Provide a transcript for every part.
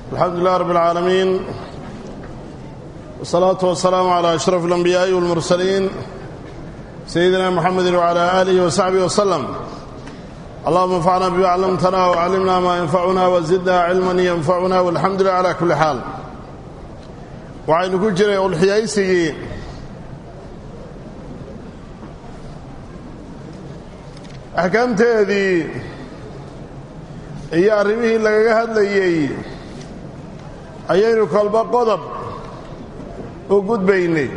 alxamdu lilah rab اlcaalamiin wsalaatu wasalaamu calaa ashraf اlanbiyaaءi wاlmursaliin sayidina muxamedi wcala aalihi wasaxbihi waslem allahuma anfacna bima callamtana wcallimna maa yanfacuna wazidna cilman yanfacuna walxamdu lilah cala kulli xaal waxaynu ku jiray ulxiyaysigii axkaamteedii iyo arrimihii lagaga hadlayey ayaynu kolba qodob u gudbaynay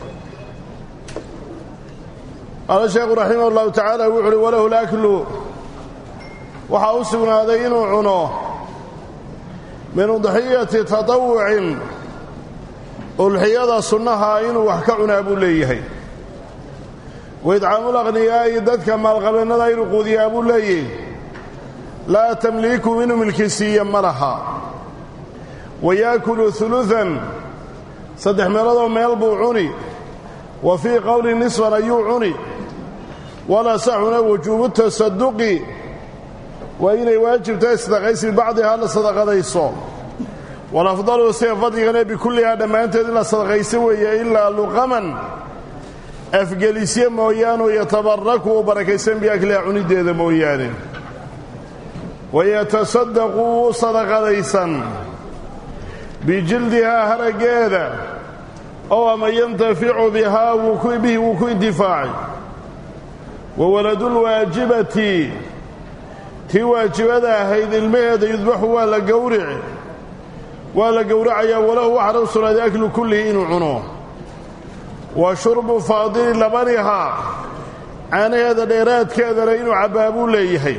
qaala sheekhu raximah ullahu tacaala wuxu uhi walahu laklu waxaa u sugnaaday inuu cuno min udxiyati tatawucin ulxiyada sunnaha inuu wax ka cunaa buu leeyahay waidcaamul aqhniyaa'i dadka maalqabeennada inuu quudiyaa buu leeyahy laa tamliiku inuu milkisiiya ma laha wa yaakulu uluan saddex meeloodoo meel buu cuni wa fii qowli nisfan ayuu cuni walasaxuna wujuubu tasaduqi waa inay waajibtahay sadaqaysi bibacdihaa la sadaqadayso walafdalu sida fadligane bikullihaa dhammaanteed in la sadaqayso weeye ilaa luqaman afgelisye mooyaanu yatabaraku uu barakaysan biakliha cunideeda mooyaane wayatasadaqu wuu sadaqadaysan bijildihaa haraggeeda ow ama yantaficu bihaa bihi wuu ku intifaacay wa waladulwaajibati tii waajibada ahayd ilmaheeda yudbaxu waa la gowrici waa la gowracayaa walahu waxaana u sugnaaday aklu kullihi inuu cuno wa shurbu faadili labanihaa caanaheeda dheeraadkeedana inuu cabbaa buu leeyahay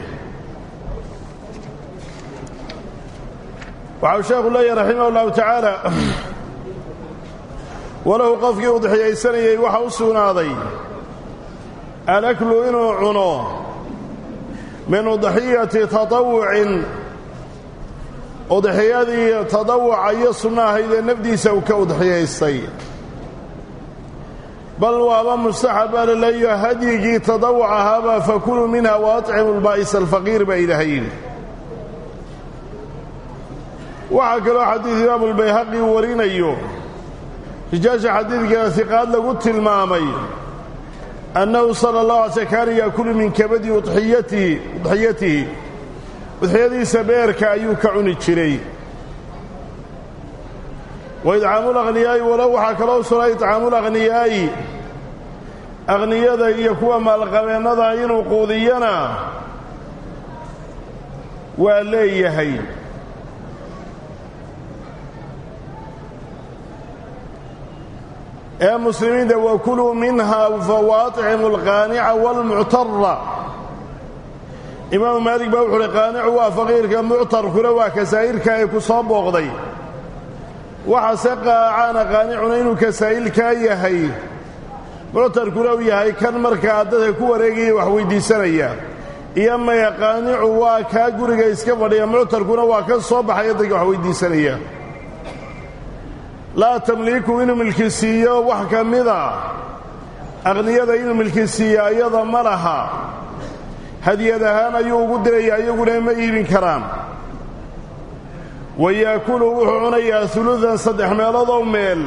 waxau sheekhu leeyahay raximah ullahu tacaala walahu qofkii udxiyaysanayey waxa u sugnaaday alaklu inuu cuno min udxiyati tatawucin udxiyadii tadawuca iyo sunno ahayd ee nafdiisa uu ka udxiyaystay bal waaba mustaxab baa laleeyo hadyigii tadawuc ahaabaa fakuluu minha wa atcimu lbaa'isa alfaqiir baa ilaahay yidhi waxaa kaloo xadiid imaamu lbayhaqi uu warinayo rijaasha xadiidkana hiqaad lagu tilmaamay annahu sala allahu alay sl kaana yaakulu min kabadi udxiyatihi udxiyatihi udxiyadiisa beerka ayuu ka cuni jiray wa idcaamul akhniyaa'i walow waxaa kaloo sugnay idcaamul akhniyaa'i akhniyada iyo kuwa maalqabeennada inuu quudiyana waa leeyahay ee muslimiinta wakuluu minha fawaaticimu alqaanica waalmuctara imaamu maalik baa wuxu uhi qaanicu waa faqiirka muctarkuna waa kasaa'irka ee ku soo booqday waxaase qaacaana qaanicuna inuu kasaa'ilkaa yahay muctarkuna uu yahay kan markaa dadka ku wareegaya wax weyddiisanaya iyo maya qaanicu waa kaa guriga iska fadhiya muctarkuna waa ka soo baxaya dadka wax weyddiisanaya laa tamliiku inuu milkisiiyo wax ka mida aqhniyada inuu milkisiiyo iyada ma laha hadiyad ahaan ayuu ugu dirayaa iyaguna ma iibin karaan wa yaakulu wuxuu cunayaa uludan saddex meeloodoo meel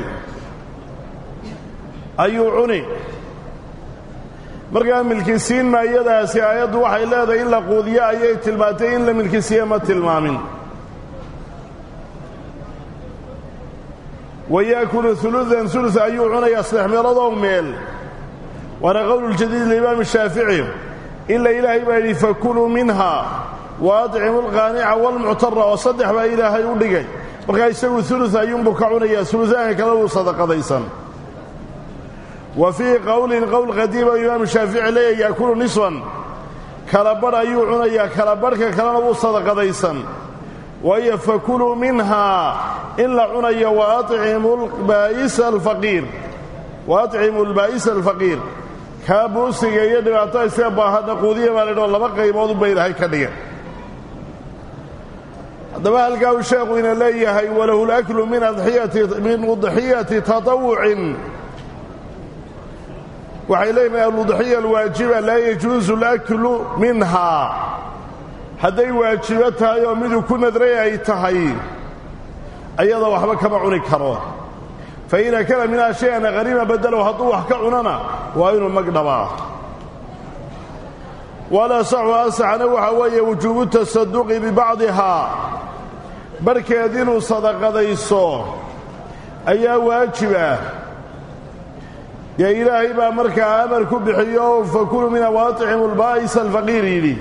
ayuu cuni markaa milkisiin maayadaasi aayaddu waxay leedahay in la quudiyo ayay tilmaantay in la milkisiiye ma tilmaamin wa yaakulu uludan ulus ayuu cunayaa saddex meeloodoo meel waana qowluljadiid liimaam shaafici ila ilaahay baa yidhi fakuluu minha wa adcimu alqaanica waalmuctara oo saddex baa ilaahay u dhigay markaa isagu ulu ayuunbuu ka cunayaa ulusaanka kale wuu sadaqadaysan wa fii qowlin qowl qadiima imaamu shaafici leeya yaakulu nisfan kalabadh ayuu cunayaa kalabadhka kalena wuu sadaqadaysan waayo fakuluu minhaa in la cunayo wa acimu lbaa'isa alfaqiir wa atcimu albaa'isa alfaqiir kaa buusiga iyo dhibaatada isaga baahadha quudiya baa laydhao laba qaybood unba ilaahay ka dhigan haddaba halkaa uu sheekhu ina leeyahay walahu laklu min min udxiyati tatawucin waxay leeyihin aludxiya alwaajiba laa yajuusu laklu minhaa hadday waajibo tahay oo miduu ku nadray ay tahay ayada waxba kama cuni karo fa in akala minhaa shay-an qariima badalow hadduu wax ka cunana waa inuu mag dhabaa walasaxu asaxna waxaa weeye wujuubu tasaduqi bibacdihaa barhkeed inuu sadaqadayso ayaa waajib ah dee ilaahay baa markaa amar ku bixiyo fakuluu mina waaticimu lbaa'isa alfaqiir yidhi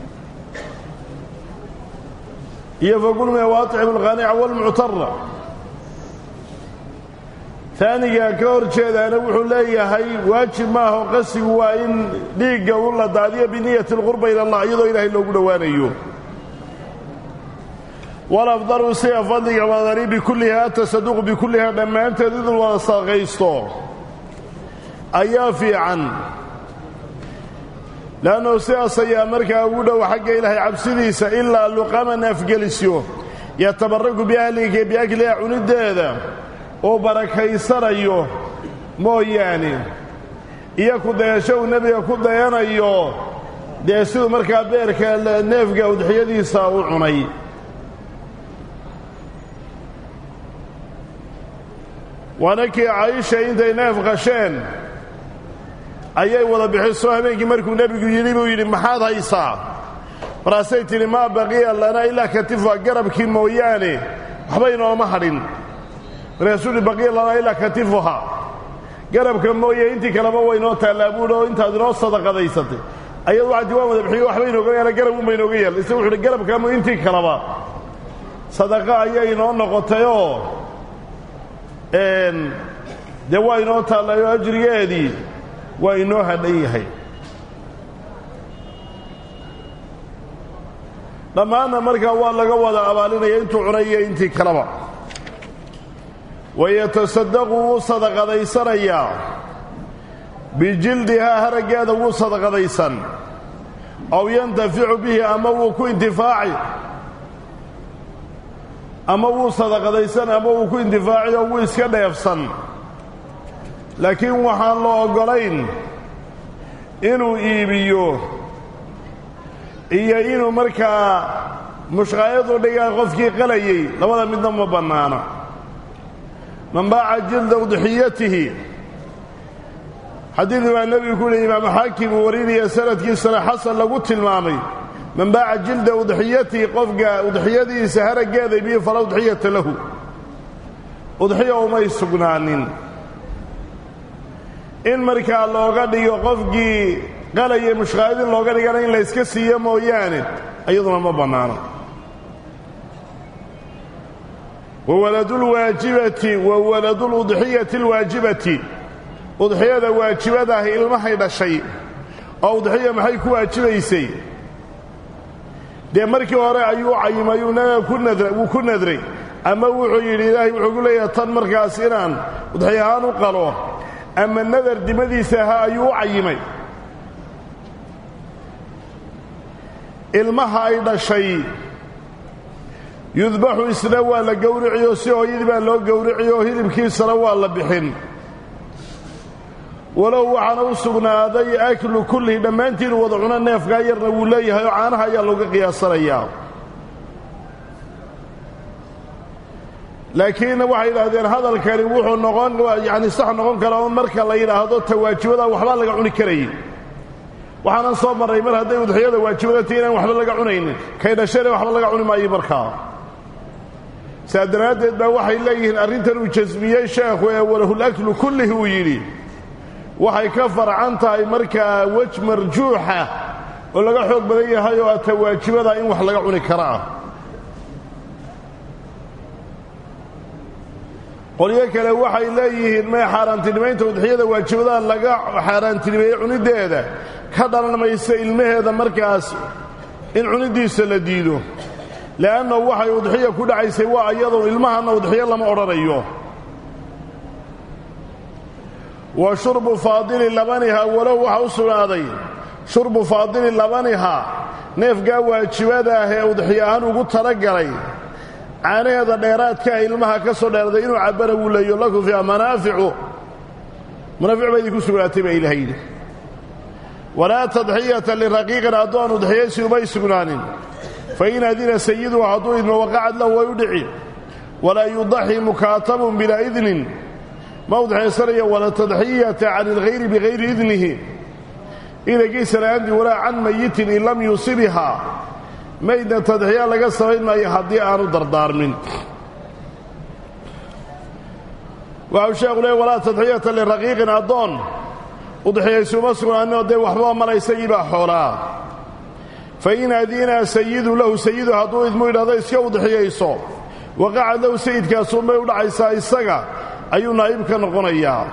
iyo fakuluu mina waaticimu alqaanica waalmuctara taaniga ka hor jeedaana wuxuu leeyahay waajib maaho qasigu waa in dhiigga u la daadiyo biniyati alqurba ila allah iyadoo ilaahay loogu dhowaanayo walafdalu sida fadliga badani bikullihaa atasaduqu bikullihaa dhammaanteed idin wada sadaqaysto ayaa fiican le'annahu sidaas ayaa markaa ugu dhow xagga ilaahay cabsidiisa ilaa luqaman afgelisyo yatabaraku biahliga biakliha cunideeda oo barakaysanayo mooyaane iyo ku dayasho uu nebiga ku dayanayo dee siduu markaa beerka neefga udxiyadiisa u cunay waana kii caayisha intay neef qasheen ayay wada bixiso habeenkii markuu nebigu yidhi buu yidhi maxaad haysaa markaasay tidhi maa baqiya lana ilaa katifa garabkii mooyaane waxba inooma hadhin markaasuu yidhi baqiya lanaa ilaa katifuha garabka mooye intii kaleba way inoo taallaa buuhi oo intaad inoo sadaqadaysatay ayadu waxaa diwaan wada bixiyo waxba inooga yaala garab unba inooga yaal isagu wuxu uhi garabkaamu intii kaleba sadaqa ayay inoo noqotayoo dee waa inoo taallaayo ajrigeedii waa inoo hadhan yahay dhammaanna markaa waa laga wada abaalinaya intuu cunay iyo intii kaleba wayatasadaqu wuu sadaqadaysanayaa bijildihaa haraggeeda wuu sadaqadaysan aw yantaficu bihi ama wuu ku intifaaci ama wuu sadaqadaysan ama wuu ku intifaaci oo wuu iska dheefsan laakiin waxaan la oggolayn inuu iibiyo iyo inuu markaa mushqaayadu dhigaa qofkii qalayay labada midna ma bannaana man baaca jilda udxiyatihi xadiidii baa nebigu ku yihi imaamu xaakim uu warinaya sanadkiisana xasan lagu tilmaamay man baaca jilda udxiyatihi qofka udxiyadiisa haraggeeda ibiyo falaa udxiyata lahu udxiya umay sugnaanin in markaa looga dhigo qofkii qalaya mushqaayadin looga dhigana in la yska siiyo mooyaane iyaduna ma bannaano wawaladulwaajibati wa waladuludxiyati alwaajibati udxiyada waajibadaah ilmahay dhashay oo udxiya maxay ku waajibaysay dee markii hore ayuu cayimay wuu ku nadray ama wuxuu yidhi ilaahay wuxuu ku leeyahay tan markaas inaan udxiy ahaan u qalo ama nadar dimadiisa ahaa ayuu u cayimay ilmaha ay dhashay yudbaxu isna waa la gowriciyo si hooyadii baa loo gowriciyo hilibkiisana waa la bixin walow waxaana u sugnaaday aklu kullihi dhammaantiin wada cuno neefkaa yarna wuu leeyahay oo caanaha ayaa looga qiyaasanayaa laakiin waxay yidhaahdeen hadalkani wuxuu noqon yacni sax noqon karaa un marka la yidhaahdo tawaajibada waxbaa laga cuni karayay waxaanan soo marray mar hadday udxiyada waajibada tahi inaan waxba laga cunaynin kay dhashane waxba laga cuni maayo markaa saa daraaddeed baa waxay leeyihiin arrintan uu jasmiyey sheekhu ee walahulaklu kullihi uu yidhi waxay ka farcan tahay markaa wej marjuuxa oo laga xoog badan yahay oo tawaajibada in wax laga cuni kara ah qolyo kale waxay leeyihiin may xaaraantinimaynta udxiyada waajibadaha laga xaaraantinimeeyey cunideeda ka dhalan maysa ilmaheeda markaas in cunidiisa la diido le'annahu waxay udxiya ku dhacaysay waa iyadoo ilmahanna udxiyo lama odhanayo wa shurbu faadili labaniha walow waxa u sugnaaday shurbu faadili labaniha neefgaa waajibada ah ee udxiyo ahaan ugu talagalay caanaheeda dheeraadkaa ilmaha ka soo dheeraday inuu cabbana wuu leeyo lakum fiiha manaaficu manaafic baa idinku sugnaatay baa ilaha yidhi walaa tadxiyata liraqiiqin addoon udxiyaysi umay sugnaanin fa in adina sayiduhu hadduu idmo waqacad lahu way u dhici walaa yudaxi mukaatabun bilaa idnin ma udxaysanayo wala tadxiyata can ilghayri bigayri idnihi idankiisa la'aantii walaa can mayitin in lam yuusibihaa maydna tadxiya laga samayn maayo haddii aanu dardaarmin waxau sheekhu leey walaa tadxiyata liraqiiqin addoon udxiyaysuuma sugnaanoo dee waxbaba mala isagii baa xoolaa fa in adinaa sayidu lahu sayidu hadduu idmu yidhahdo iska udxiyayso waqacad lahu sayidkaasuunbay u dhacaysaa isaga ayuu naa'ib ka noqonayaa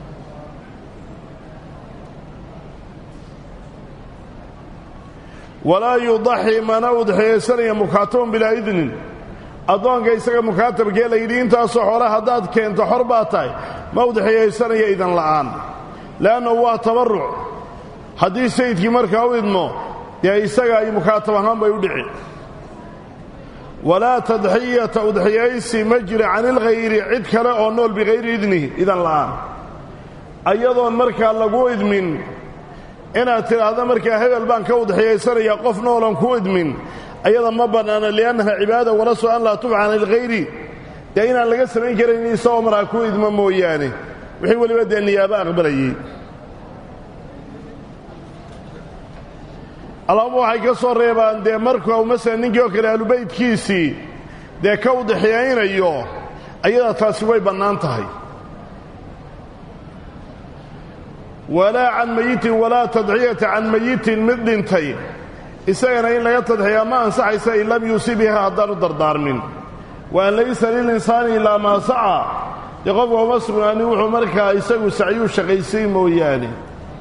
walaa yudaxi mana udxiyaysanaya mukaatabun bilaa idnin addoonka isaga mukaatabkee la yidhi intaasoo xoole haddaad keento xor baa tahay ma udxiyaysanaya idan la'aan le'annahu waa tabarruc haddii sayidkii markaa u idmo dee isaga ay mukaatab ahaan bay u dhici walaa tadxiyata udxiyaysi ma jira can ilghayri cid kale oo nool bikayri idnihi idan la'aan ayadoon markaa lagu idmin inaad tidhaahdo markaa hebel baan ka udxiyaysanaya qof noolan ku idmin ayada ma bannaana li'annaha cibaada walaso an laa tubca can ilghayri dee inaan laga samayn karayn isagoo markaa ku idmo mooyaane wixii weliba dee niyaabo aqbalayey allaama waxay ka soo reebaan dee markuu masalan ninkii oo kale ahlubaydkiisii dee ka udxiyaynayo ayada taasi way bannaan tahay walaa can mayitin walaa tadxiyata can mayitin mid dhintay isagana in laga tadxiyaa ma ansaxaysa in lam yuusibiha haddaanu dardaarmin wa an laysa lilinsaani ilaa maa saca dee qofka uma sugnaanin wuxuu markaa isagu sacyuu shaqaysay mooyaane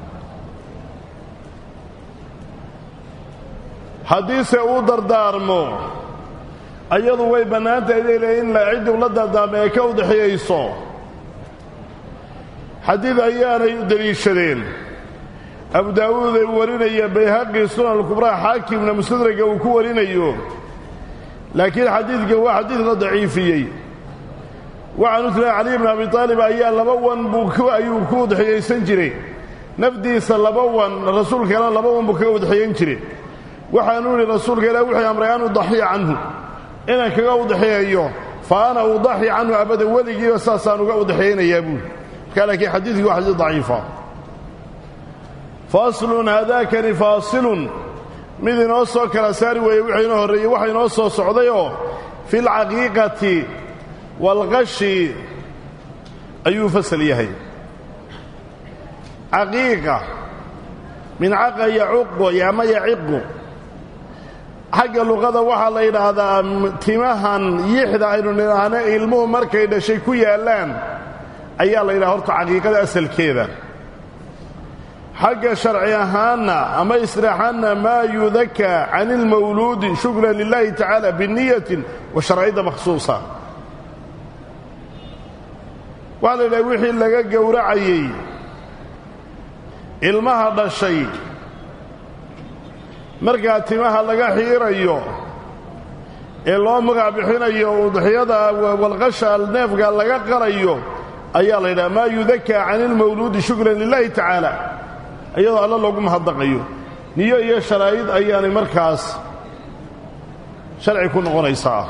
haddiise uu dardaarmo ayadu way bannaantahay leyle in ciddii ula dardaarma ee ka udxiyayso xadiid ayaanay u deliishadeen abu daawuud ay warinaya bayhaqi sunan alkubraa xaakimna mustadraga uu ku warinayo laakiin xadiidka waa xadiid la daciifiyey waxaanu tira caliy bn abi aalib ayaa laba wan buu ayuu ku udxiyaysan jiray nafdiisa laba wan rasuulkana laba wan buu kaga udxiyan jiray waxaanu idhi rasuulka ilaah wuxuu amray an udaxiya canhu inaan kaga udxeeyo fa ana udaxi canhu abada weligiiba saasaan uga udxeynayaa buuli markaa laakiin xadiidkii waa xadiid daciifa faslun haadaakani faasilun mid inoo soo kala saari weeye wuxuu inoo horreeyey waxa inoo soo socdayoo fi lcaqiiqati waalqashi ayuu fasal yahay caqiiqa min caqa yacuqu ama yaciqu xagga luqada waxaa la yidhaahdaa timahan yixda aynu nidhaahno ilmuhu markay dhashay ku yaallaan ayaa la yidhaha horta caqiiqada asalkeeda xagga sharci ahaanna ama istiraaxaanna maa yudakaa can ilmawluudi shukran lilahi tacaala biniyatin wa sharciyadda makhsuusa waxaa la yidhaha wixii laga gowracayey ilmaha dhashay markaa timaha laga xiirayo ee loo magac bixinayo udxiyada walqasha neefka laga qalayo ayaa la yidhaha maa yudakaa can ilmawluudi shukran lilahi tacaala iyadoo alla loogu mahadnaqayo niyo iyo sharaa'id ayaanay markaas sharci ku noqonaysaa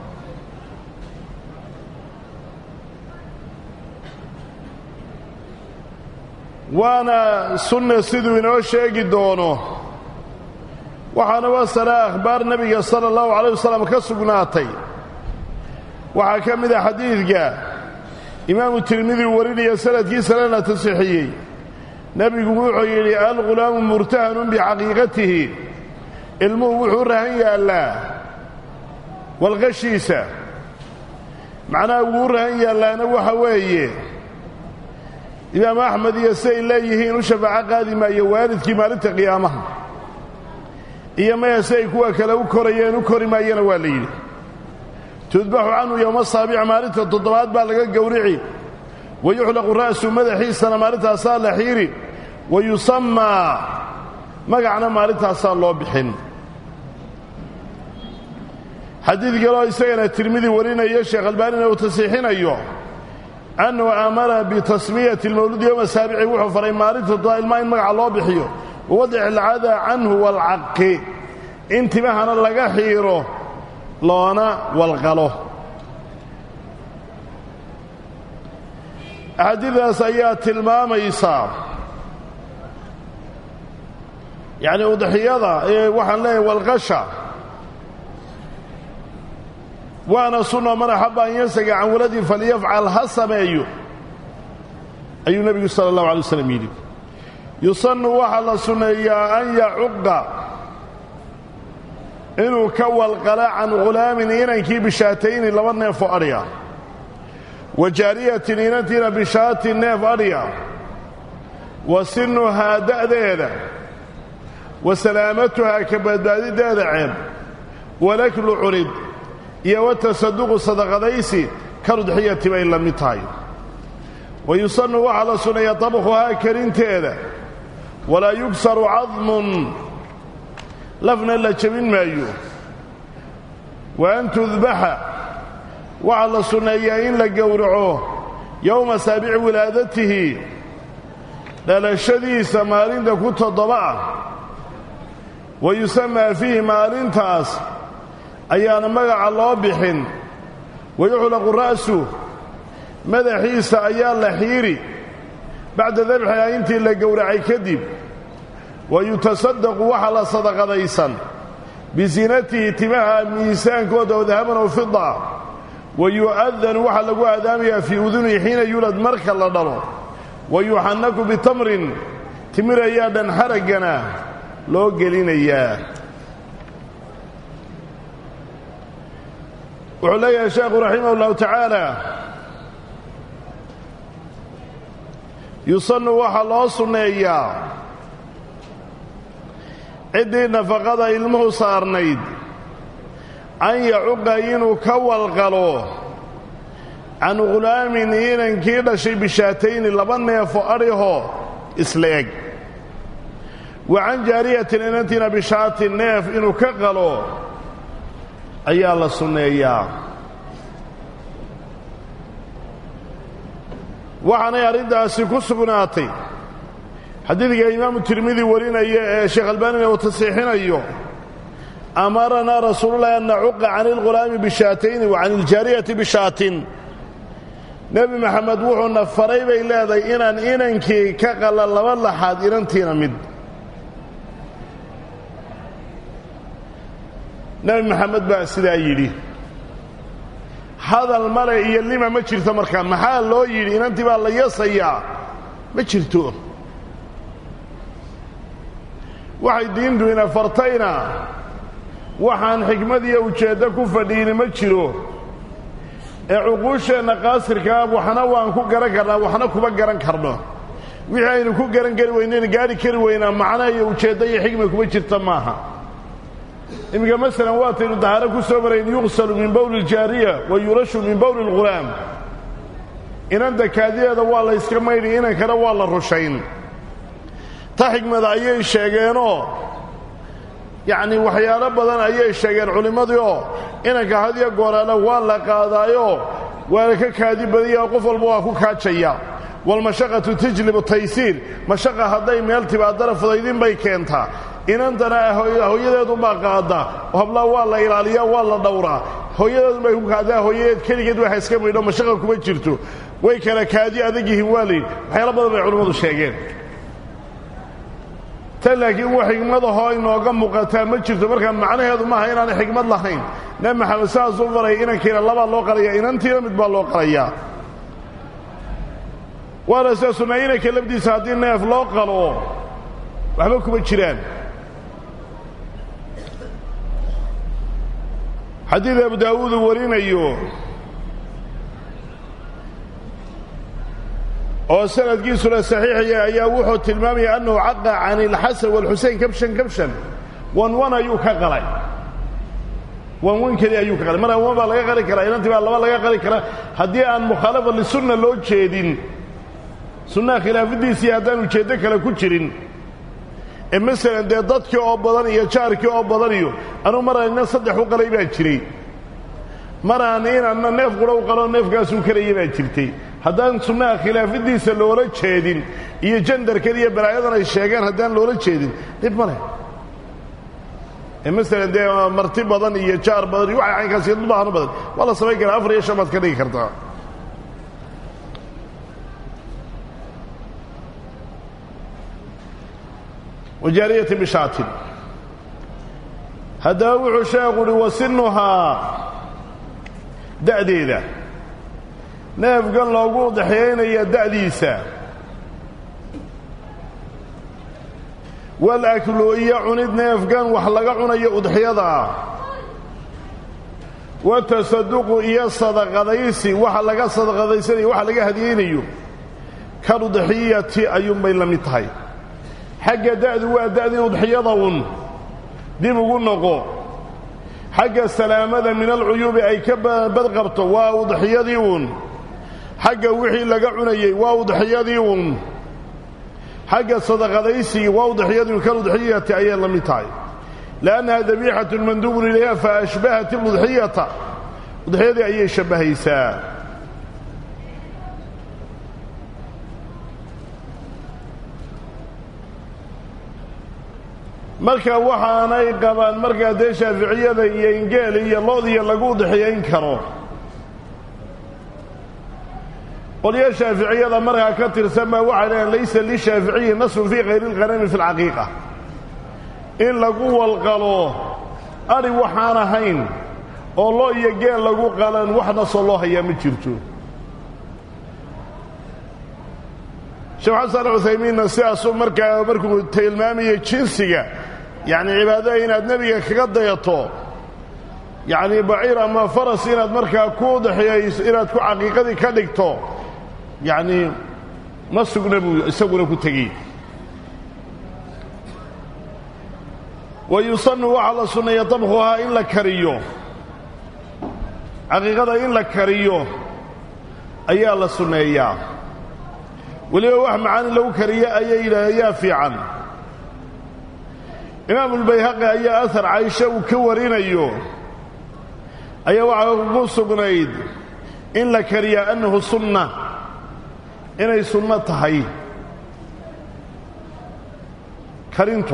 waana sunna siduu inoo sheegi doono waxaana wasalaa akhbaar nebiga sala allahu calayh wasalam ka sugnaatay waxaa ka mid a xadiidka imaamu tirmidi warinaya sanadkiisana la tasixiyey nebigu wuxuu yidhi alghulaamu murtahanun bicaqiiqatihi ilmuhu wuxuu rahan yaallaa walqashiisa macnaha wuu rahan yaallaana waxa weeye imaamu axmed iyo siday leeyihiin u shafaaco qaadi maayo waalidkii maalinta qiyaamaha iyo maya si ay kuwa kale u korayeen u kori maayana waa la yidhi tudbaxu canhu yowma saabic maalinta toddobaad baa laga gowrici wa yuxlaqu ra'su madaxiisana maalintaasaa la xiiri wa yusammaa magacna maalintaasaa loo bixin xadiid kaloo isagana tirmidi warinaya sheekh albaanina uu tasiixinayo annahu amara bitasmiyati lmawluudi yowma saabici wuxuu faray maalinta toddobaad ilmaa in magaca loo bixiyo wawadaci alcadaa canhu waalcaqi in timahana laga xiiro loona walqalo axaadiidaas ayaa tilmaamaysaa yacni udxiyada ee waxaan leeyahay walqasha waana sunna man axaba an yansaga can waladin falyafcal ha sameeyo ayuu nebigu sala allahu alay waslam yidhi yusannu waxaa la sunneeyaa an yacuqa inuu ka walqala can ghulaamin inankii bishaatayni laba neef oo adhiya wa jaariyatin inantiina bishaatin neef adhiya wa sinuhaa da'deeda wa salaamatuhaa ka badbaadideeda ceeb walaklu cunid iyo watasaduqu sadaqadaysi karudxiyati bay la mid tahay wa yusannu waxaa la sunneeyaa tabkhuhaa karinteeda walaa yugsaru cadmun lafna la jebin maayo wa an tudbaxa waxaa la sunneeyaa in la gowraco yowma saabici wilaadatihi dhalashadiisa maalinta ku toddoba ah wa yusamaa fiihi maalintaas ayaana magaca loo bixin wa yuxlaqu ra'su madaxiisa ayaa la xiiri bacda dabxiha intii la gowracay kadib wa yutasaddaqu waxaa la sadaqadaysan bisinatihi timaha miisaankooda oo dahaban oo fida wa yu'adanu waxaa lagu aadaamayaa fii udunihi xiina yulad marka la dhalo wa yuxannaku bitamrin timir ayaa dhan xaraggana loo gelinayaa wuxuu leeyahay sheekhu raximah ullahu tacaala yusannu waxaa loo sunneeyaa ciddii nafaqada ilmuhu saarnayd an yacuqa inuu ka walqalo can ghulaamin inankii dhashay bishaatayni laba neefo adhihoo isla eg wa can jaariyatin inantiina bishaatin neef inuu ka qalo ayaa la sunneeyaa waxaanay arrintaasi ku sugnaatay xadiidka imaamu tirmidi warinaya ee sheekh albaanina uu tasiixinayo amaranaa rasuululahi an nacuqa can ilghulaami bishaatayni wa can iljaariyati bishaatin nebi maxamed wuxuuna faray bay leedahay inaan inankii ka qalla laba laxaad inantiina mid nebi maxamed baa sidaa yidhi hadal male iyo lima ma jirto markaa maxaa loo yidhi inantii baa la yasayaa ma jirto waxay diintu ina fartayna waxaan xikmad iyo ujeeddo ku fadhiini ma jiro ee cuquusheenna qaasirkaa waxna waan ku garan karnaa waxna kuma garan karno wixii aynu ku garan kari weynayna gaadhi kari weynaa macna iyo ujeeddo iyo xikma kuma jirta maaha iminka masalan waataynu dahaaro ku soo marayn yuqsalu min bowli iljaariya wa yurashu min bowli alghulaam inanta kaadideeda waa la yska maydhi inankana waa la rushayn ta xikmada ayay sheegeenoo yacni waxyaalo badan ayay sheegeen culimmadii oo inanka hadiyo gooraale waa la qaadaayoo waana ka kaadi badanya oo qof walba waa ku kaajaya walmashaqatu tajlibu taysiir mashaqa hadday meel tibaadana fudaydin bay keentaa inantana hooyadeedunbaa qaada hablaa waa la ilaaliyaa waa la dhowraa hooyadeedunbay ku kaadaa hooyadeed keligeed waxa iska maydho mashaqa kuma jirto way kala kaadi adag yihiin waa layidhi waxyaalo badan bay culimmadu sheegeen tan laakiin wax xigmadahoo inooga muuqataa ma jirto markaa macnaheedu maaha inaanay xigmad lahayn nebi maxamed saasuu faray inankiina labaa loo qalayaa inantiina mid baa loo qalayaa waana sida sunnaa inanka lafdiisa haddii neef loo qalo waxba kuma jiraan xadiid abu daawuud uu warinayo oo sanadkiisuna saxiixaya ayaa wuxuu tilmaamaya annahu caqa can ilxasan waalxusein kabshan kabshan wanwan ayuu ka qalay wanwan keli ayuu ka qalay mar wan baa laga qali karaa inantii baa laba laga qali karaa haddii aan mukhaalafa lisunna loo jeedin sunnaha khilaafidiisii haddaan ujeeddo kale ku jirin ee masalan dee dadkii oo badan iyo jaarkii oo badan iyo anugu mar aan ina saddex u qalay baa jiray mar aan inaanna neef qura u qaloo neefkaasuu karaya baa jirtay haddaan sunnaha khilaafidiisa loola jeedin iyo jandarkan iyo balaayadan ay sheegeen haddaan loola jeedin dhib ma leh ee masalan dee marti badan iyo jaar badan iyo waxa caynkaas iyo dubaahano badan waa la samayn karaa afar iyo shan baad ka dhigi kartaa wa jaariyatin bishaatin haddaba wuxuu sheekhu uhi wasinuhaa da'deeda neefkan loogu udexyaynaya da'diisa walaklu iyo cunid neefkan wax laga cunayo udexyada ah watasaduqu iyo sadaqadaysi waxa laga sadaqadaysanayo waxa laga hadiyeynayo kan udexiyati ayuunbay la mid tahay xagga da'du waa da'dii udexyada un dib ugu noqo xagga salaamada min alcuyuubi ay ka badqabto waa udexyadii uun xagga wixii laga cunayey waa udexyadii uun xagga sadaqadaysigii waa udexyadii kan udexiyati ayay la mid tahay liannaha dabiixatun manduubun ilayha fa ashbahat iludxiyata udexyadii ayay shabbahaysaa marka waxaanay qabaan markaa dee shaaficiyada iyo ingeeli iyo loodiya lagu udexyayn karo qolyo shaaficiyada markaa ka tirsan baa waxay dhaheen laysa lishaaficiyi nasun fii khayri lqanami fi lcaqiiqa in lagu walqalo adhi waxaan ahayn oo lo iyo geel lagu qalan wax nasoo loo hayaa ma jirto sheekh xasan cuthaymiinna sidaasuu markaa markuu tilmaamayay jinsiga yacni cibaadada inaad nebiga kaga dayato yacni baciir ama faras inaad markaa ku udexiyayso inaad ku caqiiqadii ka dhigto yacni ma sugna buu isaguna ku tegey wa yusanu waxaa la sunneeya dabkhuhaa in la kariyo caqiiqada in la kariyo ayaa la sunneeyaa weliba wax macaani lagu kariyo ayay yidhaah yaa fiican imaamulbayhaqi ayaa ahar caysho uu ka warinayo ayaa waxaa ku sugnayd in la kariyaa annahu sunna inay sunno tahay karintu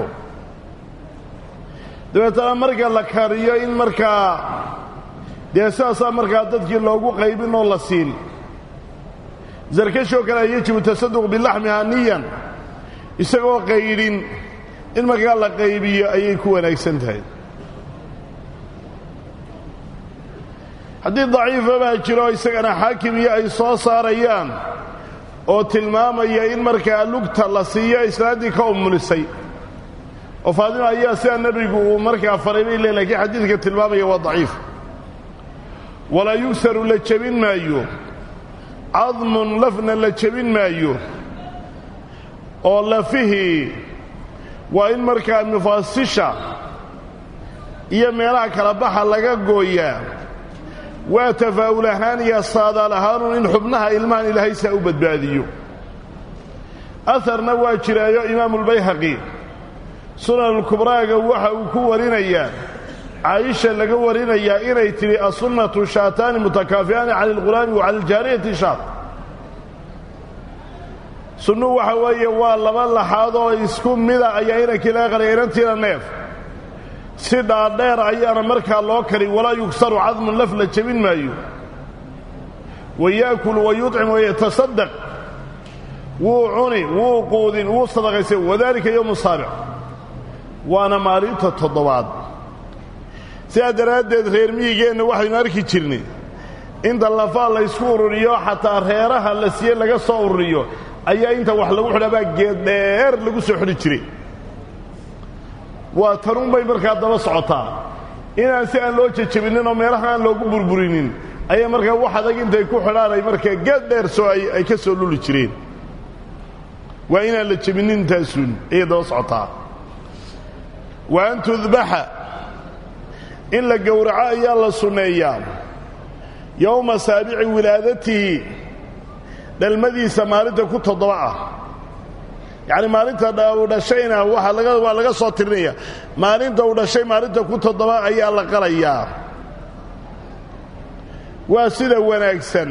dabeetana marka la kariyo in markaa dee sidaasaa markaa dadkii loogu qaybin oo la siin sarkashoo kale yajibu tasaduq bilaxmihaa niyan isagoo qaydhin in markaa la qaybiyo ayay ku wanaagsan tahay haddii daciifa baa jiro isagana xaakim iyo ay soo saarayaan oo tilmaamaya in markaa lugta la siiyo islaaddii ka umulisay oo faadima ayaa sidaa nebigu uu markaa faray bay le lakiin xadiidka tilmaamaya waa daciif walaa yugsaru la jebin maayo cadmun lafna la jebin maayo oo lafihii waa in markaa mufaasisha iyo meelaha kala baxa laga gooyaa waa tafaa'ul ahaan iyo saadaal ahaanun in xubnaha ilmahan ilaahay saa u badbaadiyo aharna waa jiraayo imaamulbayhaqi sunanulkubraaga waxa uu ku warinayaa caayisha laga warinayaa inay tidhi asunnatu shaataani mutakaafi'aani cala alghulaami wa cala aljaariyati shaat sunnuhu waxa weeye waa laba laxaad oo isku mida ayaa inankii laga qalaya inantiina neef si dhaadheer ayaana markaa loo kari walaa yugsaru cadmun laf la jebin maayo wa yaakulu wa yuطcim wayatasaddaq wuu cuni wuu quudin wuu sadaqaysay wadaalika yowmu saabic waana maalinta toddobaad sidaa daraaddeed reer miyigeenna waxaynu arki jirnay inta lafaa laysku ururiyo xataa reeraha la siiye laga soo ururiyo ayaa inta wax lagu xidhabaa geed dheer lagu soo xidhi jiray waa tanunbay markaa daba socotaa inaan si aan loo jejebinin oo meelaha aan loogu burburinin ayay markaa wax adag intay ku xidhaan ay markaa geed dheer soo ay ka soo luli jireen waa inaan la jebinin intaasun ayay daba socotaa wa an tudbaxa in la gowraco ayaa la sunneeyaa yowma saabici wilaadatihi dhalmadiisa maalinta ku toddoba ah yacni maalinta uu dhashayna waa laga waa laga soo tirinaya maalinta uu dhashay maalinta ku toddoba ayaa la qalayaa waa sida wanaagsan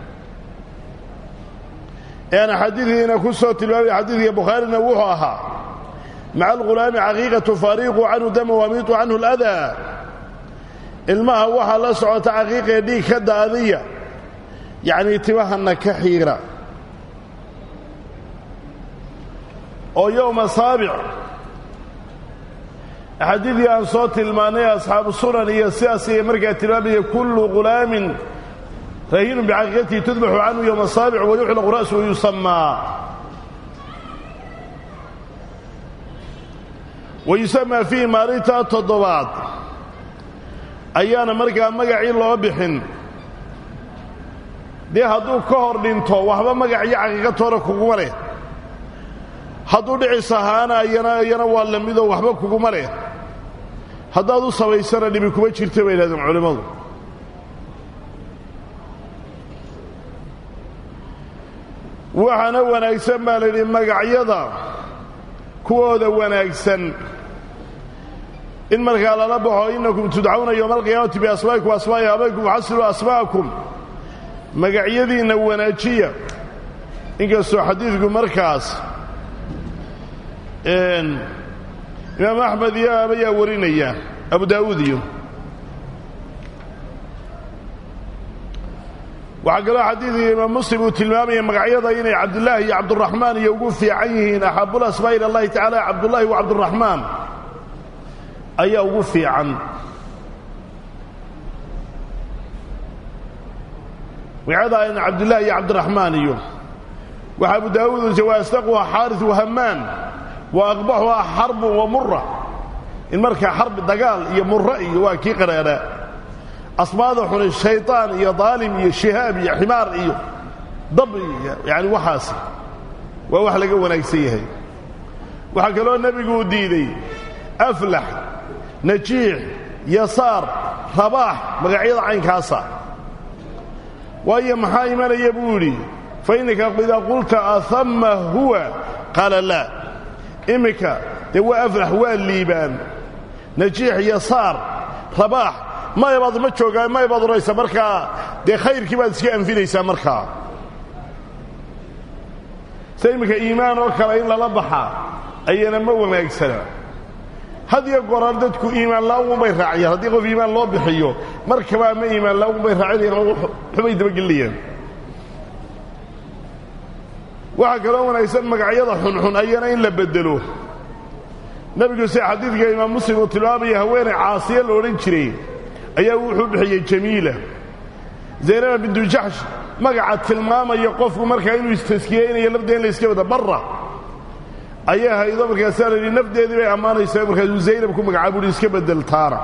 ean xadiidkiina ku soo tilmaamaya xadiidka bukhaarina wuxuu ahaa maca alghulaami caqiiqatu faariiqu canhu dama wamiitu canhu aladaa ilmaha waxaa la socota caqiiqee dhiig ka daadiya yacnii timahana ka xiira oo yowma saabic axaadiidii aan soo tilmaannay asxaabu sunan iyo sidaas ayay markaa tilmaamaya kullu ghulaamin rahiinun bicaqiiqatihi tudbaxu canhu yowma asaabic wayuxlaqu ra'su wayusamaa wayusamaa fiihi maalintaa toddobaad ayaana markaa magacii loo bixin dee hadduu ka hor dhinto waxba magac iyo caqiiqatoona kuguma leh hadduu dhicis ahaana iyana iyana waa la midoo waxba kuguma leh haddaad u samaysana dhibi kuma jirta bay yidhahdeen culimmadu waxaana wanaagsan baa la yidhi magacyada kuwooda wanaagsan in markaa lala baxo innakum tudcawna yowma alqiyaamati biasmaa'ikum asmaa'i abaykum waxasiluu asma'akum magacyadiinna wanaajiya inkastoo xadiidku markaas imaam axmed iyo ayaa warinaya abu daa'uud iyo waxaa kaloo xadiidka imaam muslim uu tilmaamaya magacyada inay cabdulaahi iyo cabduraxmaan iyo ugu fiican yihiin axaabul asmaa ila allahi tacala cabdullaahi wa cabduraxmaan ayaa ugu fiican magacyada in cabdullaahi iyo cabdiraxmaan iyo waxaa abu daawuud waa asdaquha xaaris wahamaan wa aqbaxuha xarbun wa mura in markaa xarbi dagaal iyo mura iyo waa kii qadhaadhaa asmaada xuni shayطaan iyo daalim iyo shihaab iyo ximaar iyo dab yani waxaas waa wax laga wanaagsan yahay waxaa kaloo nebigu u diiday aflax najiix yasaar rabaax magacyada caynkaasa waayo maxaa imanaya buu yidhi fa innaka idaa qulta ahama huwa qaala laa iminka dee waa aflax waa liibaan najiix yasaar rabaax mayabaad ma joogaa mayabaad odhanaysa markaa dee khayrkii baad iska anfinaysaa markaa sida iminka iimaan oo kale in lala baxaa ayana ma wanaagsana had iyo gooraan dadku iimaan la'aun bay raaciyaan haddii qof iimaan loo bixiyo markaba ama iimaan la'aun bay raacinayaan xubay dabagelinayaan waxaa kaloo wanaagsan magacyada xunxun ayana in la beddelo nebigu sida xadiidka imaam muslim uu tilmaamaya haweeney caasiya la odhan jiray ayaa wuxuu bixiyey jamiila zaynaba bintu jaxsh magaca tilmaamaya qofku markaa inuu istaskiyeynayo lafdeeda in la iska wada barra ayaa haydo markaasaa la yidhi nafdeedii bay ammaanaysaa markaasuu zaynab ku magacaab uhi iska beddeltaana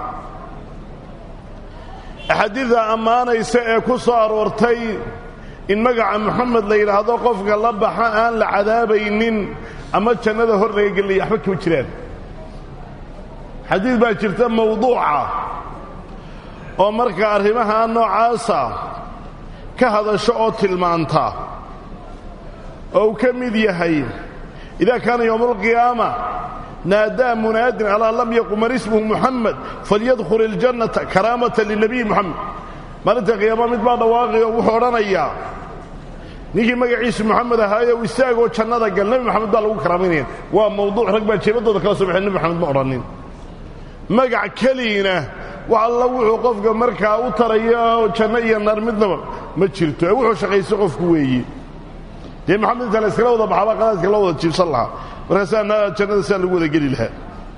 axaadiidda ammaanaysa ee ku soo aroortay in magaca moxamed la yidhaahdo qofka la baxa aan la cadaabaynin ama jannada hor laga gelinaya waxba kama jiraan xadiid baa jirta mawduuca oo markaa arrimaha noocaasa ka hadasho oo tilmaanta oo uu ka mid yahay idaa kaana yowma alqiyaama naadaa munaadin alaa lam yaqumar ismuhu muxamed falyadkhul iljannata karaamatan linabiyi moxamed maalinta qiyaama mid baa dhawaaqay oo wuxuu odhanayaa ninkii magaciisu moxamed ahaayo u istaagoo jannada gal nebi moxamed baa lagu karaaminaya waa mawduuc rag baa jeebadooda kala soo baxeen nebi moxamed ma odhanin magac keliina wax alla wuxuu qofka markaa u taraya janno iyo naar midnaba ma jirto ee wuxuu shaqayso qofku weeye dee moxamed inta la iskala wada baxaba qadaadka loo wada jiibsan lahaa markaasaa jannada sidaa lagu wada geli lahaa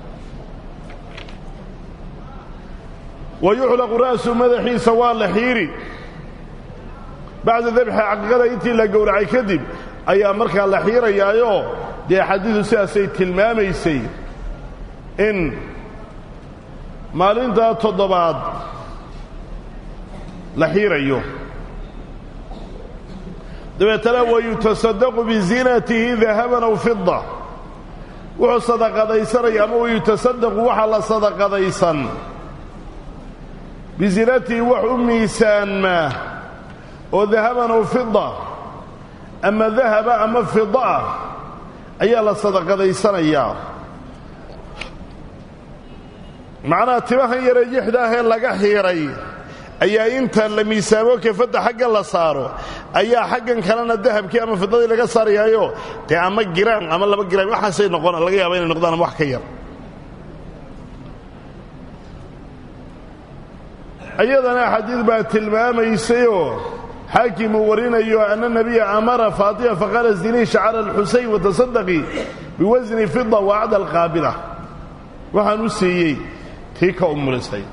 wa yuxlaqu ra'su madaxiisa waa la xiiri bacda dabxi caqiiqada intii la gowracay kadib ayaa markaa la xiirayaayoo dee xadiidu sidaasay tilmaamaysay in maalintaa toddobaad la xiirayo dabeetana wayutasadaqu bizinatihi dahaban aw fida wuxuu sadaqadaysanaya ama wayutasadaqu waxaa la sadaqadaysan bizinatihi wax u miisaanmaa oo dahaban aw fida ama dahaba ama fida ah ayaa la sadaqadaysanayaa macnaha timahan yaree yixda ahee laga xiiray ayaa inta la miisaamo kefadda xagga la saaro ayaa xaggan kalena dahabkii ama fidadii laga saarayaayo dee ama giraan ama laba giraan waxaasay noqon laga yaaba inay noqdaan ama wax ka yar iyadana xadiid baa tilmaamaysayoo xaakim uu warinayo ana nebiya amara faatima faqaala zinii shacra alxusayn watasadaqii biwasni fida wa acda alqaabila waxaan u siiyey tii ka umulisay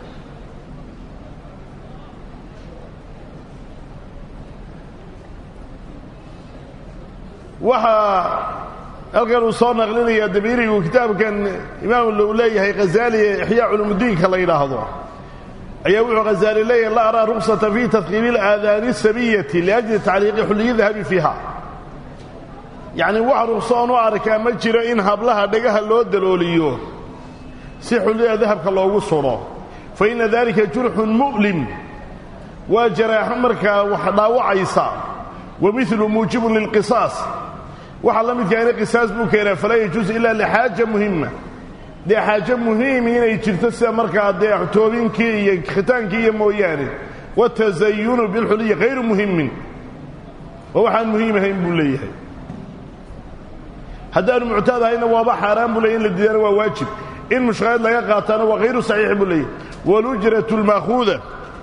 waxaa halkan uu soo naqlinayaa dabiirigu kitaabkan imaam uu leeyahay khazaali ee ixyaa culumudiinka la yidhaahdo ayaa wuxuu khazaali leeyahay la araa ruksata fii tadkiibi اlaadaani sabiyati liajli tacliiqi xulliyi dahabi fiiha yacni wax rugsoon u arkaa ma jiro in hablaha dhagaha loo dalooliyo si xullida dahabka loogu sudho fa inna dalika jurxun mu'lim waa jaraaxo markaa wax dhaawacaysa wa milu muujibun lilqisaas waxaa la midkaana qisaas buu keenaa falaa yajuusu ilaa lixaaja muhima dee xaajo muhiimi inay jirto sida markaa dee toobinkii iyo khitaankii iyo mooyaane watazayunu bilxuliyi hayru muhimin oo waxaan muhiim ahayn buu leeyahay haddaanu muctaad ahayna waaba xaaraan buu leeyay in la diidana waa waajib in mushqaayad laga qaataana waa hayru saxiix buu leeyahay walujratu lmaakuuda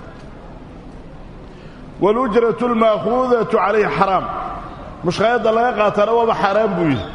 walujratu almaakuudatu calayhi xaraam mushqaayadda laga qaataana waaba xaaraan buu yidhi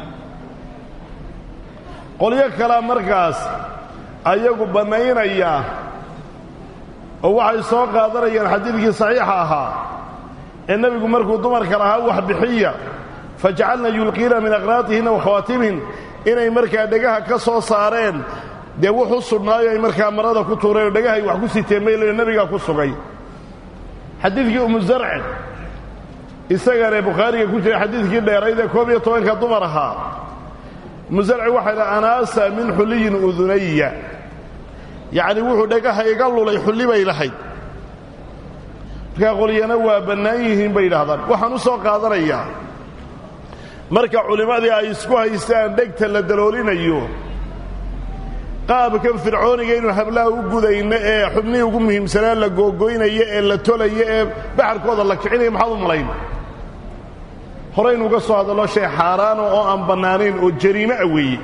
qolyo kalea markaas ayagu bannaynaya oo waxay soo qaadanayaan xadiidkii saxiixa ahaa ee nebigu markuu dumarka lahaa wax bixiya fajacalna yulqiina min aqraatihinna wa khawaatimihin inay markaa dhegaha ka soo saareen dee wuxu sugnaayo ay markaa marada ku tuureen oo dhegahay wax ku siteen maylayo nebigaa ku sugay xadiidkii umu zarce isagana bukhaariga ku jira xadiidkii dheeraydee koob iyo tobanka dumar ahaa musarci waxay dha anaasa min xulliyin udunaya yacni wuxuu dhagaha iga lulay xulli bay lahayd markaa qolyana waa bannaan yihiin bay yidhahdaan waxaan u soo qaadanayaa marka culimmadii ay isku haystaan dhegta la daloolinayo qaabkan fircooniga inuu hablaha u gudayno ee xubnihii ugu muhiimsanaa la googoynayo ee la tolayo ee baxarkooda la kicinayo maxaad u malayn horaynu uga soo hadallo shay xaaraana oo aan bannaanayn oo jariime a weeye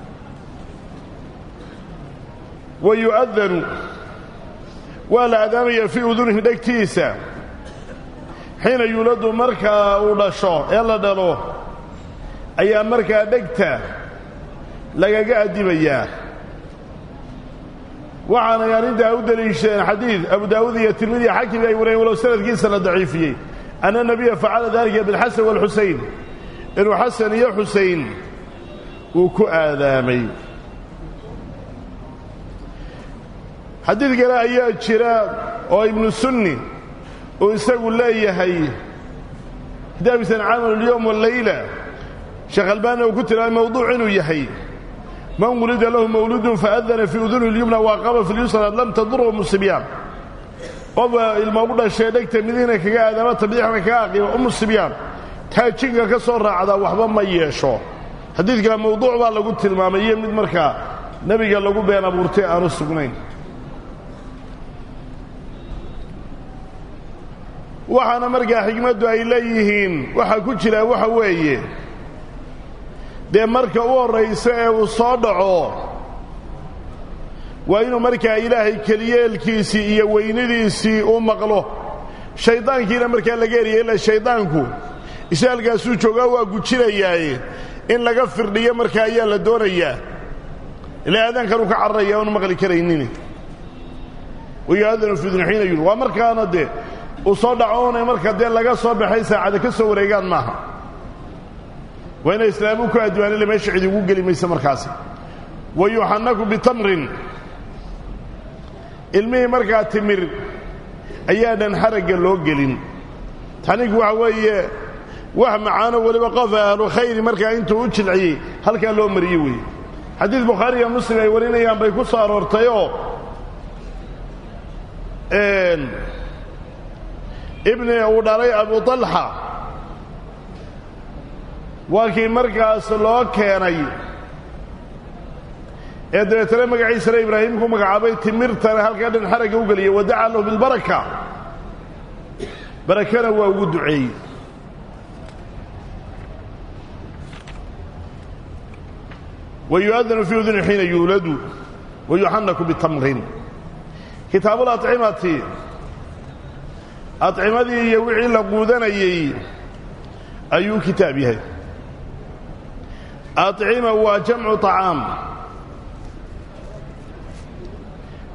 wa yu'adanu waa la adaamayaa fii udunihi dhegtiisa xiina yuuladu markaa uu dhasho ee la dhalo ayaa markaa dhegta lagaga addimayaa waxaanay arrintaa u deliishadeen xadiid abu daawuud iyo tirmidi iyo xakim ay wareen walow sanadkiisa la daciifiyey anna nebiya facala dalika bilxasan waalxusayn inuu xasan iyo xusayn uu ku aadaamay xadiid kale ayaa jira oo ibnu sunni uu isagu leeyahay kitaabkiisan camal اlyowm walayla sheekh albaanina uu ku tilmaamay mawduuc inuu yahay man wulida lahu mawludun faadana fii uduni اlyumna waaqama fi lyusra lam tadurhu musibyaan qofa ilma ugu dhashee dhegta midina kaga aadaama tabiixna kaga aqiima umu sibyaan taajinka ka soo raacdaa waxba ma yeesho xadiidkana mawduuc baa lagu tilmaamay iyo mid markaa nebiga lagu been abuurtay aanu sugnayn waxaana markaa xigmaddu ay leeyihiin waxaa ku jira waxa weeye dee marka u horraysa ee uu soo dhaco waa inuu markaa ilaahay keliyeelkiisii iyo weynidiisii u maqlo shayddaankiina markaa laga eriyay ila shayddaanku ishaalkaasuu joogaa waa gujinayaaye in laga firdhiyo markaa ayaa la doonayaa ilaa aadaankanuu ka cararaya oonu maqli karaynin wayoadanu fidun xiina yul waa markaana dee uu soo dhaco oonay marka dee laga soo baxay saacada ka soo wareegaan maaha waa inay islaamu ku addimaan ila meesha cid ugu geli maysa markaasi wa yuxannaku bitamrin ilmihii markaa timir ayaadhan xaragga loo gelin taxniinku waxa weeye wax macaano weliba qof ahlu khayri markaa intuu u jilciyey halkaa loo mariyey weeye xadiid bukhaari iyo muslim ay warinayaan bay ku soo aroortayoo ibni uu dhalay abu طalxa waa kii markaas loo keenay ee dabeetana magaciisana ibraahim ku magacaabay timirtana halkaa dhan xaragga u geliyay wadaca lahu bilbaraka barakana waa ugu duceeyey wayu'adanu fii uduni xiina yuuladu wayuxanaku bitamrin kitaabu lacimati adcimadii iyo wixii la quudanayey ayuu kitaab yahay acima waa jamcu طacaam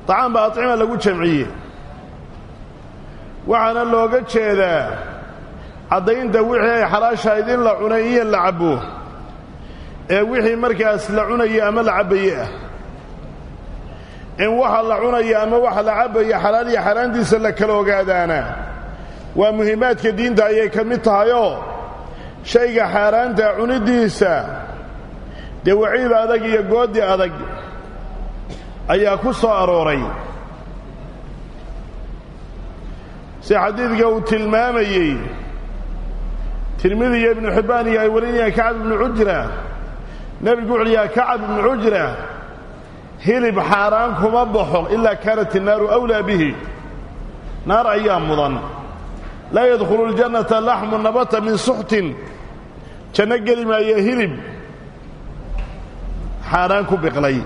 طacaam ba acima lagu jamciye waxaana looga jeedaa caddaynta wixii ay xalaashahayd in la cunay iyo la cabbo ee wixii markaas la cunaya ama la cabbaye ah in waxa la cunaya ama waxa la cabbaya xalaal iyo xaaraantiisa la kala ogaadaana waa muhiimaadka diinta ayay ka mid tahayoo shayga xaaraanta cuniddiisa dee waciid adag iyo goodi adag ayaa ku soo arooray si xadiidka uu tilmaamayey tirmidi iyo ibnu xibbaan iyo ay warinayaan kacab ibnu cujra nebigu wuxuuhi yaa kacab ibnu cujra hilib xaaraan kuma baxo ilaa kaanat innaaru awlaa bihi naar ayaa mudan laa yadkhulu ljannata laxmu nabata min suxtin janno geli maayo hilib xaaraan ku biqlay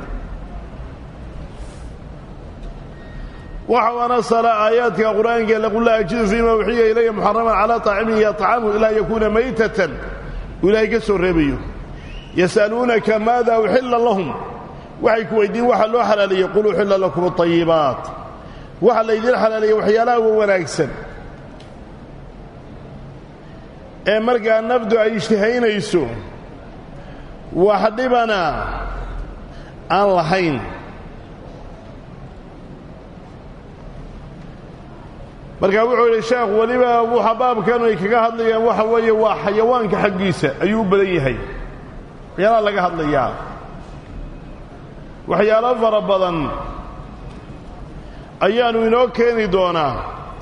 waxau anasala aayaadka qur'aanka laqul laa ajidu fiima uxiya ilaya muxaraman calaa طaacimin yطcamu ilaa yakuuna maytatan uu ilaahay ka soo reebayo yas'aluunaka maada uxilla lahum waxay ku weydiin waxa loo xalaaleeyey qul uxilla lakum اطayibaat waxa laydiin xalaaleeyey waxyaalaha wa wanaagsan ee markaa nafdu ay ishtihaynayso wax dhibana aan lahayn markaa wuxuu yidhi sheekh weliba waxa baabkanu ay kaga hadlayaan waxa weeye waa xayawaanka xaggiisa ayuu u badan yahay waxyaalaha laga hadlayaa waxyaalo fara badan ayaanu inoo keeni doonaa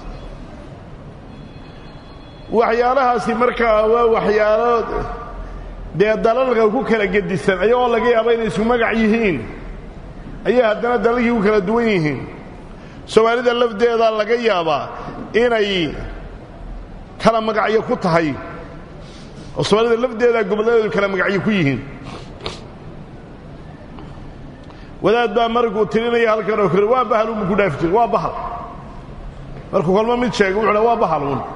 waxyaalahaasi markaa waa waxyaalo dee dalalka ku kala gedisan ayagoo laga yaaba inay isku magac yihiin ayay haddana dalalkii ku kala duwan yihiin soomaalida lafdeeda laga yaabaa inay kala magacyo ku tahay oo soomaalida lafdeeda gobolladeedu kala magacyo ku yihiin wadaad baa markuu tirinaya halkan oo kale waa bahal unbu ku dhaafi jira waa bahal markuu kolmo mid sheega wuxu dha waa bahal un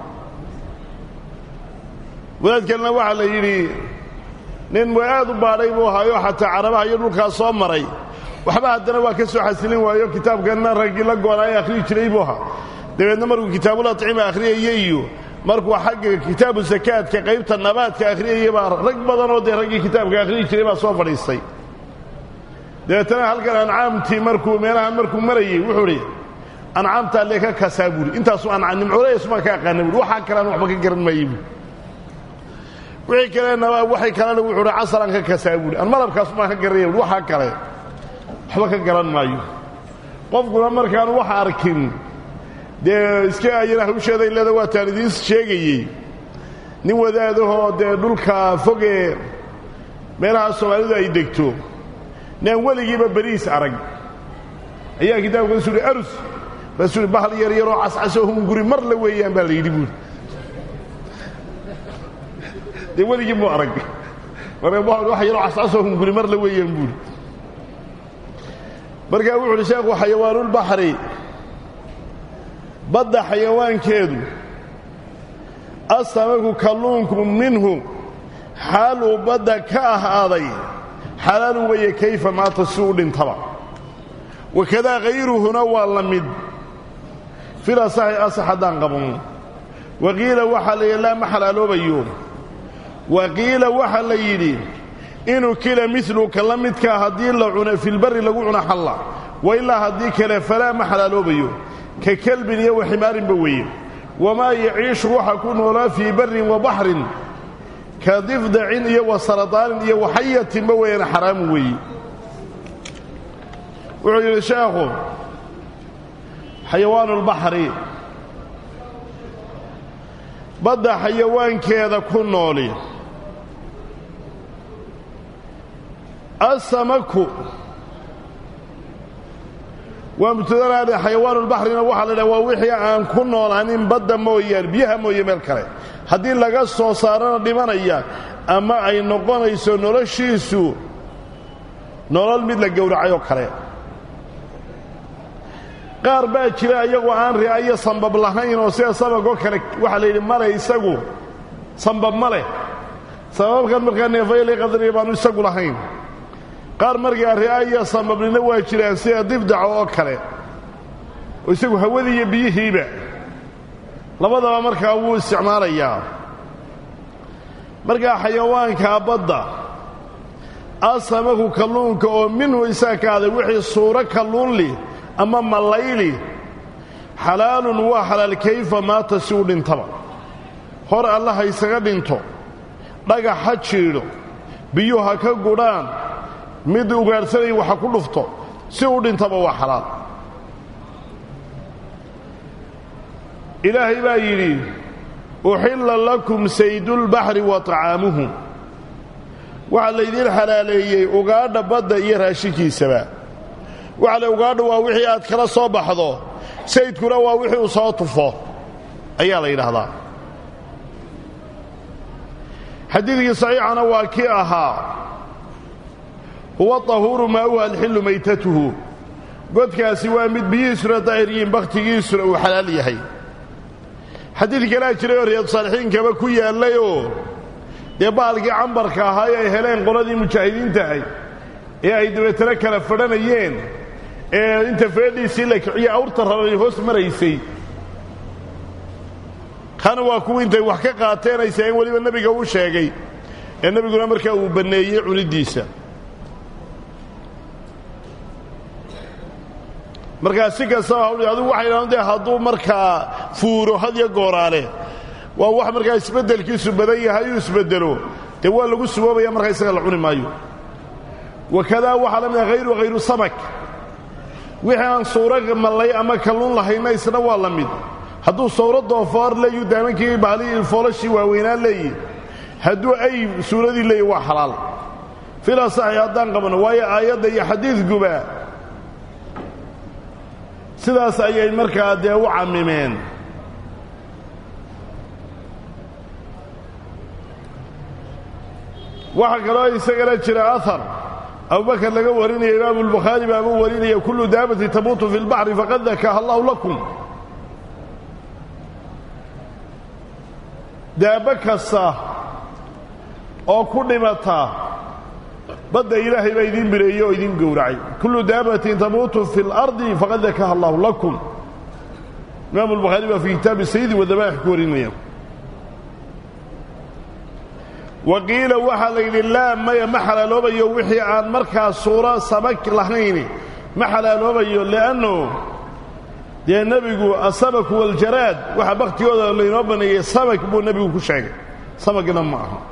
wadaad kalena waxaa la yidhi nin aad u baadhay buu ahaayo xataa carabaha iyo dhulkaas soo maray waxba haddana waa ka soo xasilin waayo kitaabkanna raggii la goona ay akhriyi jiray buu ahaa dabeedna markuu kitaabul acima akhriyaya iyo markuu xagga kitaabu sakaadka qaybta nabaadka akhriyaya baa rag badanoo dee raggii kitaabka akhriyi jiray baa soo fadhiistay dabeetana halkan ancaamtii markuu meelahan markuu marayey wuxuu idhi ancaamtaa lee ka kasaa buuri intaasuu ancaan nimcoolaysuma ka aqaana buuri waxaa kalean waxba ka garan maayey buuri wixii kalena waxay kalena wuxuu idhi casaraan ka kasaa buuri an malabkaasumaan ka garanaya buuri waxaa kale waxba ka garan maayo qofkuna markaan wax arkin dee iska ayana hawsheeday leeda waataan idiin sheegayey nin wadaadahoo dee dhulka fogee meelaha soomaalidu ay degto naan weligiiba beriis arag ayaa kitaabka su uhi arus baasuu hi bahal yar yaroo cascasoo hunguri mar la weeyaan baa la yidhi buuri dee weligii muu arag marka wax yaroo cascasoo hunguri mar la weeyaan buuri markaa wuxu uhi sheekhu xayawaanulbaxri badda xayawaankeedu asamaku kalluunku minhu xaaluu badda ka ahaaday xalaalu weeye kayfa maata si u dhintaba wakadaa hayruhuna waa la mid fil asaxi asax haddaan qaban waqiila waxaa la yidhi laa ma xalaaloobayo waqiila waxaa la yidhi inuu kila miluka la midkaa haddii la cuno filbari lagu cuno xalla wa ilaa haddii kale falaa ma xalaaloobayo ka kelbin iyo wa ximaarinba weeye wamaa yaciishu waxa ku noolaa fii barrin wa baxrin ka difdacin iyo wa saradaanin iyo waxayatinba weeyaan xaraamu weeye wuxuu yidhi sheekhu xayawaanulbaxri badda xayawaankeeda ku nooli asamaku waa mubtadanaade xayawaanulbaxrina waxaa la dhaha waa wixii aan ku noolaanin badda mooyaane biyaha mooye meel kale haddii laga soo saarana dhimanaya ama ay noqonayso noloshiisu nolol mid la gowracay oo kale qaar baa jira iyagoo aan ria iyo sambab lahayn oo sida sabagoo kale waxaa la yidhi male isagu sambab ma leh sababkan markaa neefayli qadriya baanu isagu lahayn qaar markaa ria iyo sambabnina waa jiraan sida difdaca oo kale oo isagu hawadii iyo biyihiiba labadaba markaa wuu isticmaalayaa markaa xayawaankaa badda asamaku kalluunka oo minhu isaa ka aday wixii suuro kalluunli ama mallayli xalaalun waa xalaal kayfa maata si u dhintaba hor alla ha ysaga dhinto dhagax ha jiidho biyuu ha ka gudhaan mid ugaadhsanaya waxa ku dhufto si u dhintaba waa xalaal ilaahay baa yidhi uxilla lakum saydulbaxri wa طacaamuhu waxaa laydiin xalaaleeyey ugaadha badda iyo raashinkiisaba waxa le ugaadha waa wixii aad kala soo baxdo saydkuna waa wixii uu soo tufo ayaa la yidhaahdaa xadiidkii saxiixana waa kii ahaa huwa طahuuru maa'uha alxillu maytatuhu godkaasi waa mid biyihiisuna daahir yihiin bakhtigiisuna uu xalaal yahay xadiid kalaa jiray oo riyaadsaalixiinkaba ku yaallayoo dee baalkii cambarka ahaa ee ay heleen qoladii mujaahidiinta ahay ee ay dabeetana kala fadhanayeen ee inta feedhiisii la kiciye awrta raray hoos maraysay kana waa kuwii intay wax ka qaateen ay saeen weliba nebiga uu sheegay ee nebiguna markaa uu banneeyey cuniddiisa markaa si kastaba hawli adigu waxay idhahdeen dee hadduu markaa fuuro hadyo gooraale waa wax markaa isbeddelkiisu badan yahay uu isbeddelo dee waa lagu suboobaya markaa isaga la cuni maayo wakadaa waxaa la mida hayru hayru samak wixii aan suuro mallay ama kalluun lahayna isna waa la mid hadduu sawro doofaar leeyu daamankii bahalihii foolashii waaweynaa leeyi hadduu ay suuradii leeyi waa xalaal fila saxi haddaan qabanno waayo aayadda iyo xadiidkuba sidaas ayay markaa dee u cammimeen waxaa kaloo isagana jira ahar abubakar laga warinaya imaamu albukhaari baabuu warinaya kullu daabati tamuutu fi lbaxri faqad dakaha allahu lakum daabbo kasta oo ku dhimata badda ilaahay baa idiin bireeyey oo idiin gowracay kullu daabatin tamuutu fi اlardi faqad dakaha allahu lakum imaamu albukhaari baa fii kitaabi sayidi wadabaaix ku warinaya wa qiila waxaa la yidhi laa maya ma xalaaloobayo wixii aan markaa suuro samak lahayni ma xalaaloobayo li'annu dee nebigu asamaku waljaraad waxaa bakhtigooda laynoo baneeyey samak buu nebigu ku sheegay samakna ma aha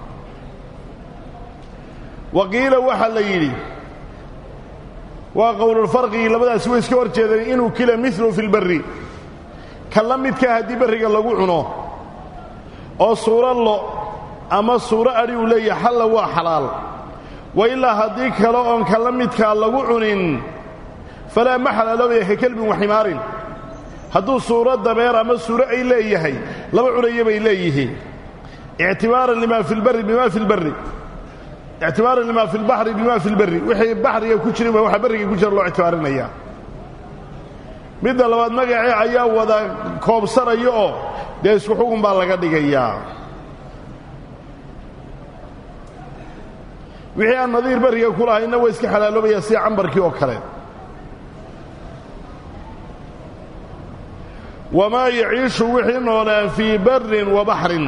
wa qiila waxaa la yidhi waa qowlulfarqigi labadaasi way iska hor jeedeen inuu kila milu fi lbarri ka la midkaa haddii barriga lagu cuno oo suuro lo ama suuro adhi uu leeyahay xalla waa xalaal wa ilaa haddii kale oon ka la midkaa lagu cunin falaa ma xalaaloobaya ka kelbin wa ximaarin hadduu suuro dabeer ama suuro ay leeyahay laba cunaya bay leeyihiin ictibaaran lima fi lbarri bima fi lbarri ictibaaran lima fi lbaxri bima fi lbarri wixii baxriga ku jirin waa waxa barriga ku jira loo ictibaarinaya midda labaad magacii ayaa wada koobsanaya oo dee isku xugun baa laga dhigayaa wixii aan nadiir barriga ku lahayna waa iska xalaaloobayaa sida cambarkii oo kale wamaa yaciishu wixii noolaan fii barrin wa baxrin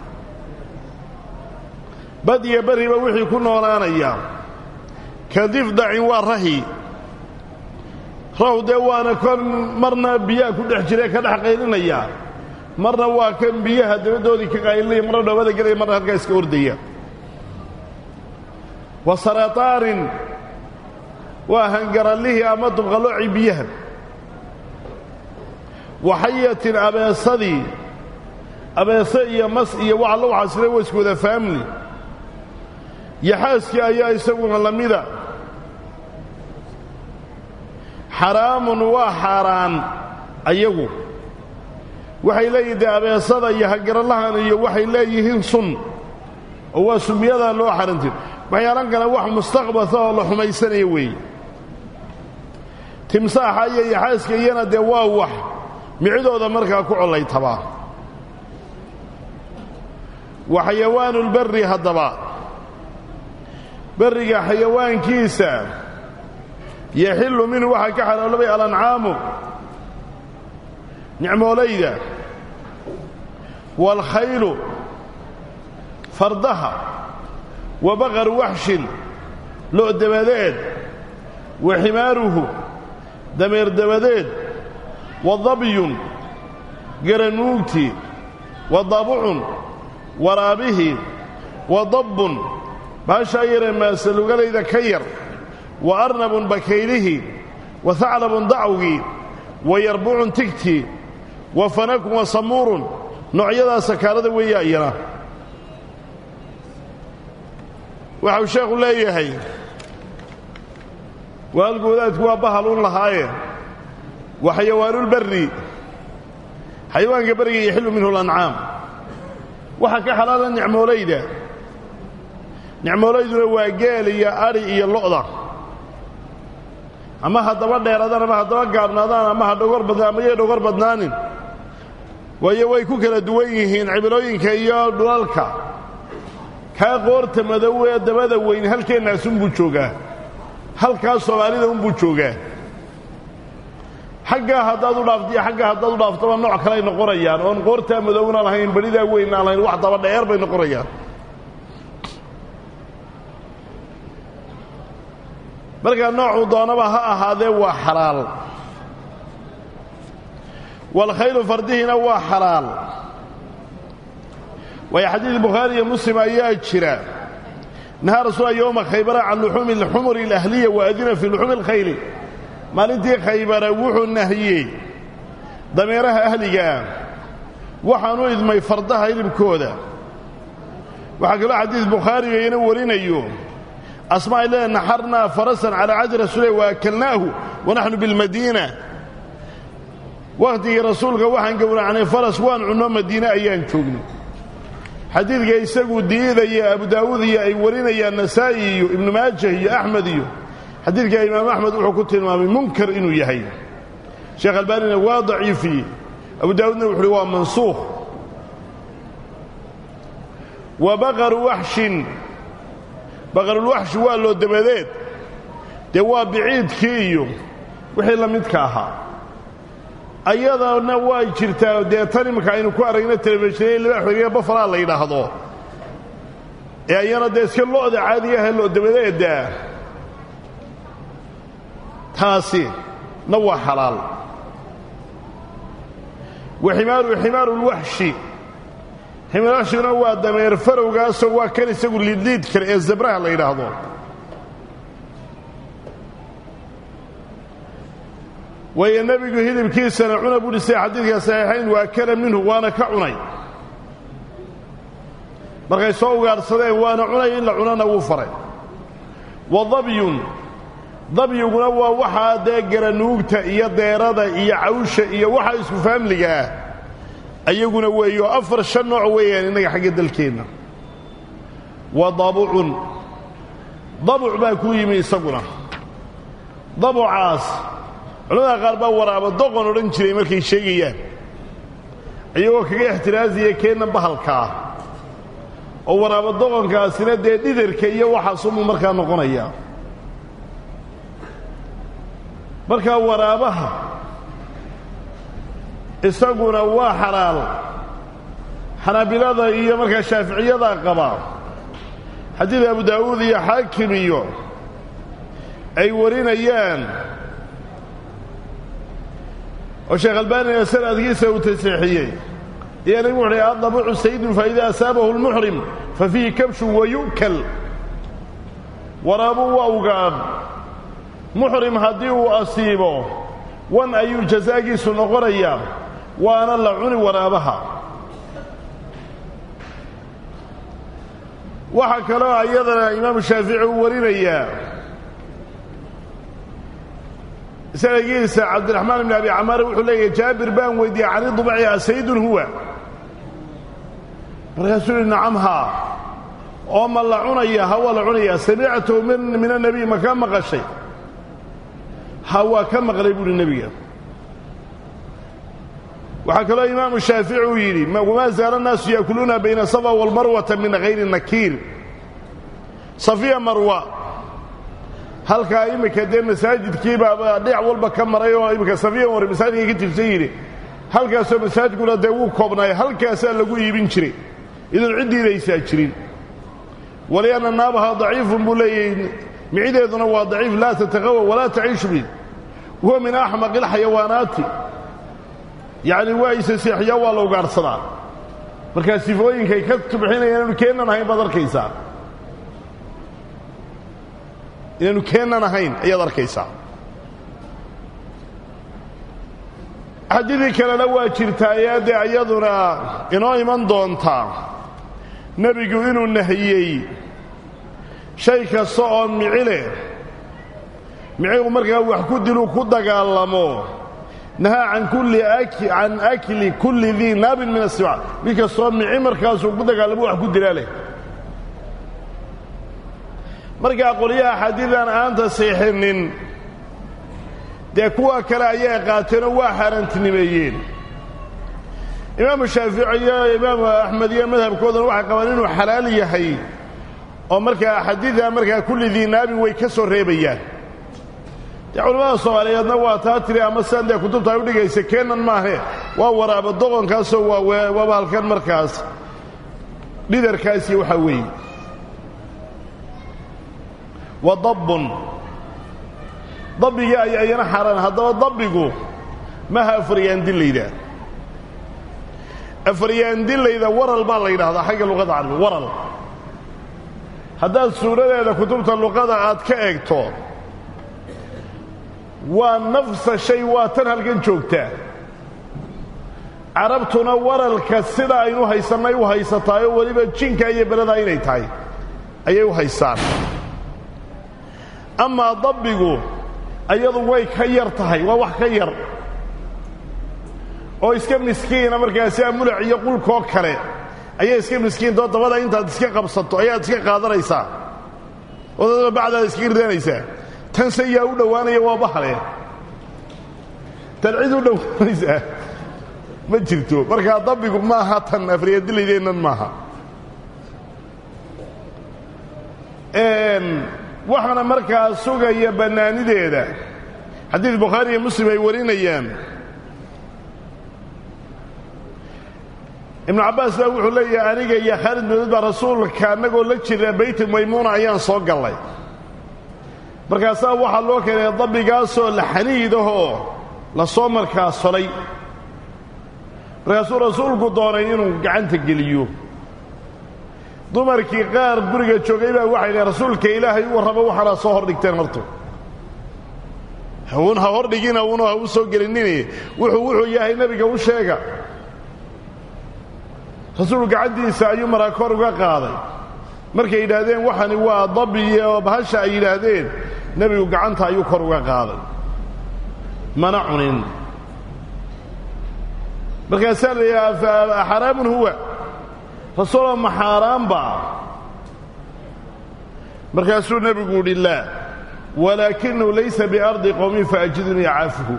bad iyo barriba wixii ku noolaanaya ka difdacin waa rahi rahu dee waana kon marna biyaha ku dhex jirae ka dhex qaylinaya marna waa kan biyaha dabadoodii ka qaylinaya marna dhoobada gelaya marna halkaa iska ordaya wa sarataarin waa hangarallihii ama dubqaloocii biyaha waxayatin abeesadii abeese iyo mas iyo waxa la waxaasina waa isku wada faamli yaxaaskii ayaa isaguna la mida xaraamun waa xaaraan ayagu waxay leeyihin dee abeesada iyo hagarallahan iyo waxay leeyihiin sun oo waa sumyadaa loo xarantir waxyaalan kale wax mustaqbasa oo la xumaysanaya weeye timsaaxa iyo yaxaaska iyana dee waa wax micidooda markaa ku collaytabaa wa xayawaanulbarri haddaba berriga xayawaankiisa yaxillu minhu waxaa ka xalaaloobay alancaamu nicmoolayda waalkhaylu fardaha wa baqaru waxshin lo' dabadeed wa ximaaruhu dameer dabadeed wa dabyun garanuugtii wa dabucun waraabihii wa dabbun baashaa yaree maasalugalayda ka yar wa arnabun bakaylihii wa haclabun dacwgii wa yarbucun tigtii wa fanakun wa samuurun noocyadaa sakaalada weeya iyana waxau sheekhu leeyahay waalgoodaadku waa bahaluun lahaaye wa xayawaanulbarri xayawaanka beriga yaxilu minhu lancaam waxaa ka xalaala nicmoolayda nicmoolayduna waa geel iyo adhi iyo lo'da ama haddaba dheeradaan ama haddaba gaabnaadaan ama ha dhogor badnaan ama yay dhogor badnaanin waayo way ku kala duwan yihiin cimilooyinka iyo dhulalka kaa qoorta madow ee dabada weyn halkeennaasunbuu joogaa halkaas soomaalida unbuu joogaa xaggaa haddaad u dhaafto iyo xaggaa haddaad u dhaaftaba nooc kaley noqonayaan oon qoortaa madowna lahayn beridaa weyn aan lahayn wax daba dheer bay noqonayaan markaa noocuu doonaba ha ahaadee waa xalaal waalkhaylu fardihiina waa xalaal waayo xadiid bukhaari iyo muslim ayaa jira nahaa rasuula yowma khaybara can luxuumi alxumuri alahliya wa adina fii luxuumi alkhayli maalintii khaybara wuxuu nahiyey dameeraha ahligaah waxaanu idmay fardaha hilibkooda waxaa kaloo xadiid bukhaariga ina warinayo asmaa ay leedahay naxarnaa farasan calaa cahdi rasuulilah wa akalnaahu wa naxnu bilmadiina wakhtigii rasuulka waxaan gowracnay faras waan cunno madiine ayaan joognay xadiidka isagu diidaya abu daawuud iyo ay warinayaan nasaa'i iyo ibnu maajah iyo axmed iyo xadiidka imaam axmed wuxuu ku tilmaamay munkar inuu yahay sheekh albaanina waa daciifiyey abu daawuudna wuxu uhi waa mansuukh wa baqaru waxshin baqarulwaxshi waa loo dabadeed dee waa biciidkii iyo wixii la midka ahaa ayadana waa jirtaa dee tan imanka aynu ku aragna telefishinay libaaxweriga bafalaa la yidhaahdo ee ayana dee iska lo'da caadiga ahee loo dabadeeddaa taasi na waa xalaal wa ximaaru ximaarulwaxshi ximaarwaxshiguna waa dameer farowgaasoo waa kan isagu liidliid kale ee zabraha la yidhaahdo waayo nebigu hidibkiisana cuna buu dhisay xadiidka saxiixayn waa kala minhu waana ka cunay markay soo ugaadhsadeen waana cunay in la cunana wuu faray wa dabyun dabyiguna waa waxaa dee garanuugta iyo deerada iyo cawsha iyo waxa isku faamliga ah ayaguna weeyo afar shan nooc weeyaan innaga xagga dalkeenna wa dabucun dabuc baa ku yimi isaguna dabucaas culamada qaar baa waraaba doqon odhan jiray markay sheegayaan iyagoo kaga ixtiraasiya keenna bahalkaa oo waraaba doqonkaasina dee dhidarka iyo waxaasumuu markaa noqonayaa markaa waraabaha isaguna waa xalaal xanaabilada iyo markaa shaaficiyada qaba xadiid abu daawuud iyo xaakim iyo ay warinayaan oo sheekh albaanina sanadkiisa uu taseexiyey ayaa nabigu wuxuuhi addabucu sayidun faida asaabahu lmuxrim fa fiihi kabshun wa yu'kal waraabu waa ugaadh muxrim haddii uu asiibo wan ayuu jasaagiisu noqonayaa waana la cuni waraabaha waxaa kaloo ayadana imaamu shaafici uu warinayaa sanadkiisa cabdiraxmaan ibn abi camaar wuxuu leeyahay jaabir baan weydiiyey cani dubci asaydun huwa markaasuu yihi nacamhaa oo ma la cunaya ha waa la cunayaa samictahu min annabiy ma ka maqashay ha waa ka maqlay buuhi nebiga waxaa kaloo imaamu shaafici uu yidhi wamaa zaala annaasu yaakuluuna bayna safa walmarwata min hayri nakiir safiya marwa halkaa iminka dee masaajidkiibaaba dhinac walba ka maray oo iminka safiya war masaajidka ka jirsan yidhi halkaasoo masaajkuna dee wuu koobnaaya halkaasaa lagu iibin jiray idoon ciddiidaysaa jirin walianna naabaha daciifun buu leeyahay micideeduna waa daciif laa tataqawa walaa taciishu bi huwa min axmaqi alxayawaanaati yacni waa isa seexiyaa waa la ugaadhsadaa markaa sifooyinkay ka tubxinayaan inaanu keennan ahayn baad arkaysaa inaanu keennan ahayn ayaad arkaysaa xadidii kalena waa jirtaaye dee iyaduna inoo iman doontaa nebigu inuu nahiyey shay kasta oo mici leh micigu markaa wax ku diluu ku dagaalamo nahaa can kulli can akli kulli dii naabin min asibac mid kastoo mici markaasuu ku dagaalamo wax ku dilaa leh markaa qolyaha xadiidan aanta siixinin dee kuwa kale ayay qaateenoo waa xaaraantinimeeyeen imaamu shaafici iyo imaamu axmed iyo madhabkooduna waxay qabaan inuu xalaal yahay oo markaa xadiida markaa kulli diinaabin way ka soo reebayaan dee culimmada soomaaliyeedna waa taa tiri ama sidan dee kutubta ay u dhigaysa keenan maahe waa waraaba doqonkaasoo waa waaba halkan markaas dhidarkaas iyo waxaa weeye wa dabbun dabbigii ay ayana xaaraan haddaba dabbigu maha afaryaandillayda afaryaandillayda waral baa la yidhahdaa xagga luqada carabiga waral haddaad suuradeeda kutubta luqada aad ka eegto waa nafsa shay waa tan halkan joogtaa carabtuna waralka sida aynu haysannay u haysataayoo weliba jinka iyo beladaa inay tahay ayay u haystaan amaa dabbigu ayadu way ka yar tahay waa wax ka yar oo iska miskiina markaasi amulac iyo qulkoo kale ayay iska miskiintoo dabada intaad iska qabsato ayaad iska qaadanaysaa oo dadna bacdaad iskaga ridanaysaa tan se yaa u dhowaanaya waa bahale tan cid u dhowaanaysaa ma jirto markaa dabbigu maaha tan afriyadilaydeennan maaha waxaana markaa sugaya bannaanideeda xadiid bukhaari iyo muslim ay warinayaan ibnu cabbaas baa wuxuu leeyahay aniga iyo khaalid mawlid baa rasuulka annagoo la jira bayt maymuuna ayaan soo gallay markaasaa waxaa loo keenay dabbigaasoo la xaniidahoo la soo markaa solay markaasuu rasuulku doonay inuu gacanta geliyo dumarkii qaar guriga joogay baa waxay dhaheen rasuulka ilaahay u warraba waxaana soo hordhigteen horto un ha hordhigina una ha u soo gelinini wuxuu wuxuu yahay nebiga u sheega rasuulku gacantiisa ayuu maraa kor uga qaaday markay yidhaahdeen waxani waa dabi oo bahasha ay yidhaahdeen nebigu gacanta ayuu kor uga qaaday mana cunin markaasaa la yidhaha xaraamun huwa rasuuloo ma xaaraanba markaasuu nebigu yidhi laa walaakinahu laysa biardi qowmin faajidunii caafuhu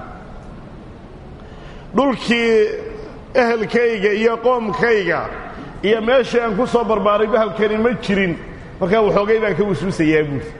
dhulkii ehelkayga iyo qoomkayga iyo meeshii aan ku soo barbaaray bahalkani ma jirin markaa waxoogay baan ka waswisayaa buuri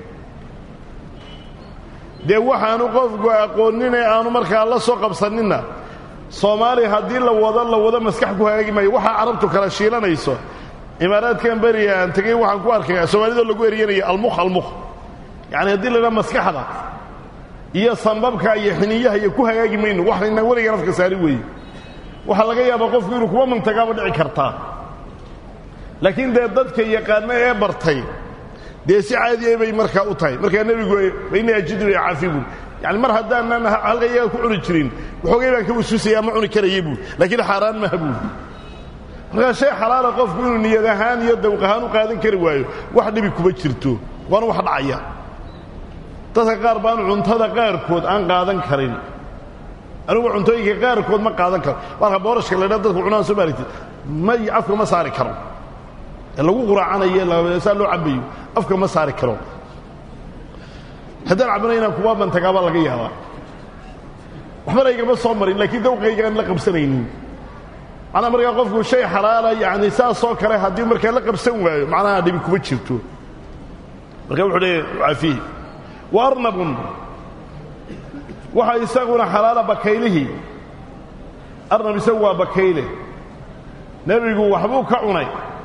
dee waxaanu qofku aqoonine aanu markaa la soo qabsaninna soomaaliya haddii la wado la wado maskax ku hagaagi maayo waxaa carabtu kala shiilanayso imaaraadkan beriga aan tegey waxaan ku arkaya soomaalidoo lagu eryanaya almukh almukh yacani haddii la dhaa maskaxda iyo sambabka iyo xiniyaha iyo ku hagaagi mayno waxayna weliga nafka saari weeye waxaa laga yaabaa qofku inuu kuma mantagaaba dhici kartaa laakiin dee dadka yaqaana ee bartay dee si caadiya bay markaa u tahay markaa nebigu baynii ajidu caafi buuri yani mar haddaanan halka iyaga ku cuni jirin waxoogay baan ka wasuusayaa ma cuni karaya buuri laakiin xaaraan maha buuri markaa shay xalaala qofku inuu niyad ahaan iyo dawq ahaan u qaadan kari waayo wax dhibi kuma jirto waana wax dhacaya dadka qaar baan cuntada qaarkood aan qaadan karin anigu cuntooyinka qaarkood ma qaadan karo marka boorashka la dhaa dadku cunaan soo maaragtid ma afka ma saari karo ee lagu quraacanayo saa loo cabayo afka ma saari karo haddaan cabana inaan kuwa mantagaabaa laga yaabaa waxbana igama soo marin laakiin dawqayga aan la qabsanaynin macnaa markaa qofku shay xalaala yani saasoo kale haddii markaa la qabsan waayo macnaha dhibi kuma jirto marka wuxuu leeya caafihi wa arnabun waxa isaguna xalaala bakaylihii arnab isagu waa bakayle nebigu waxbuu ka cunay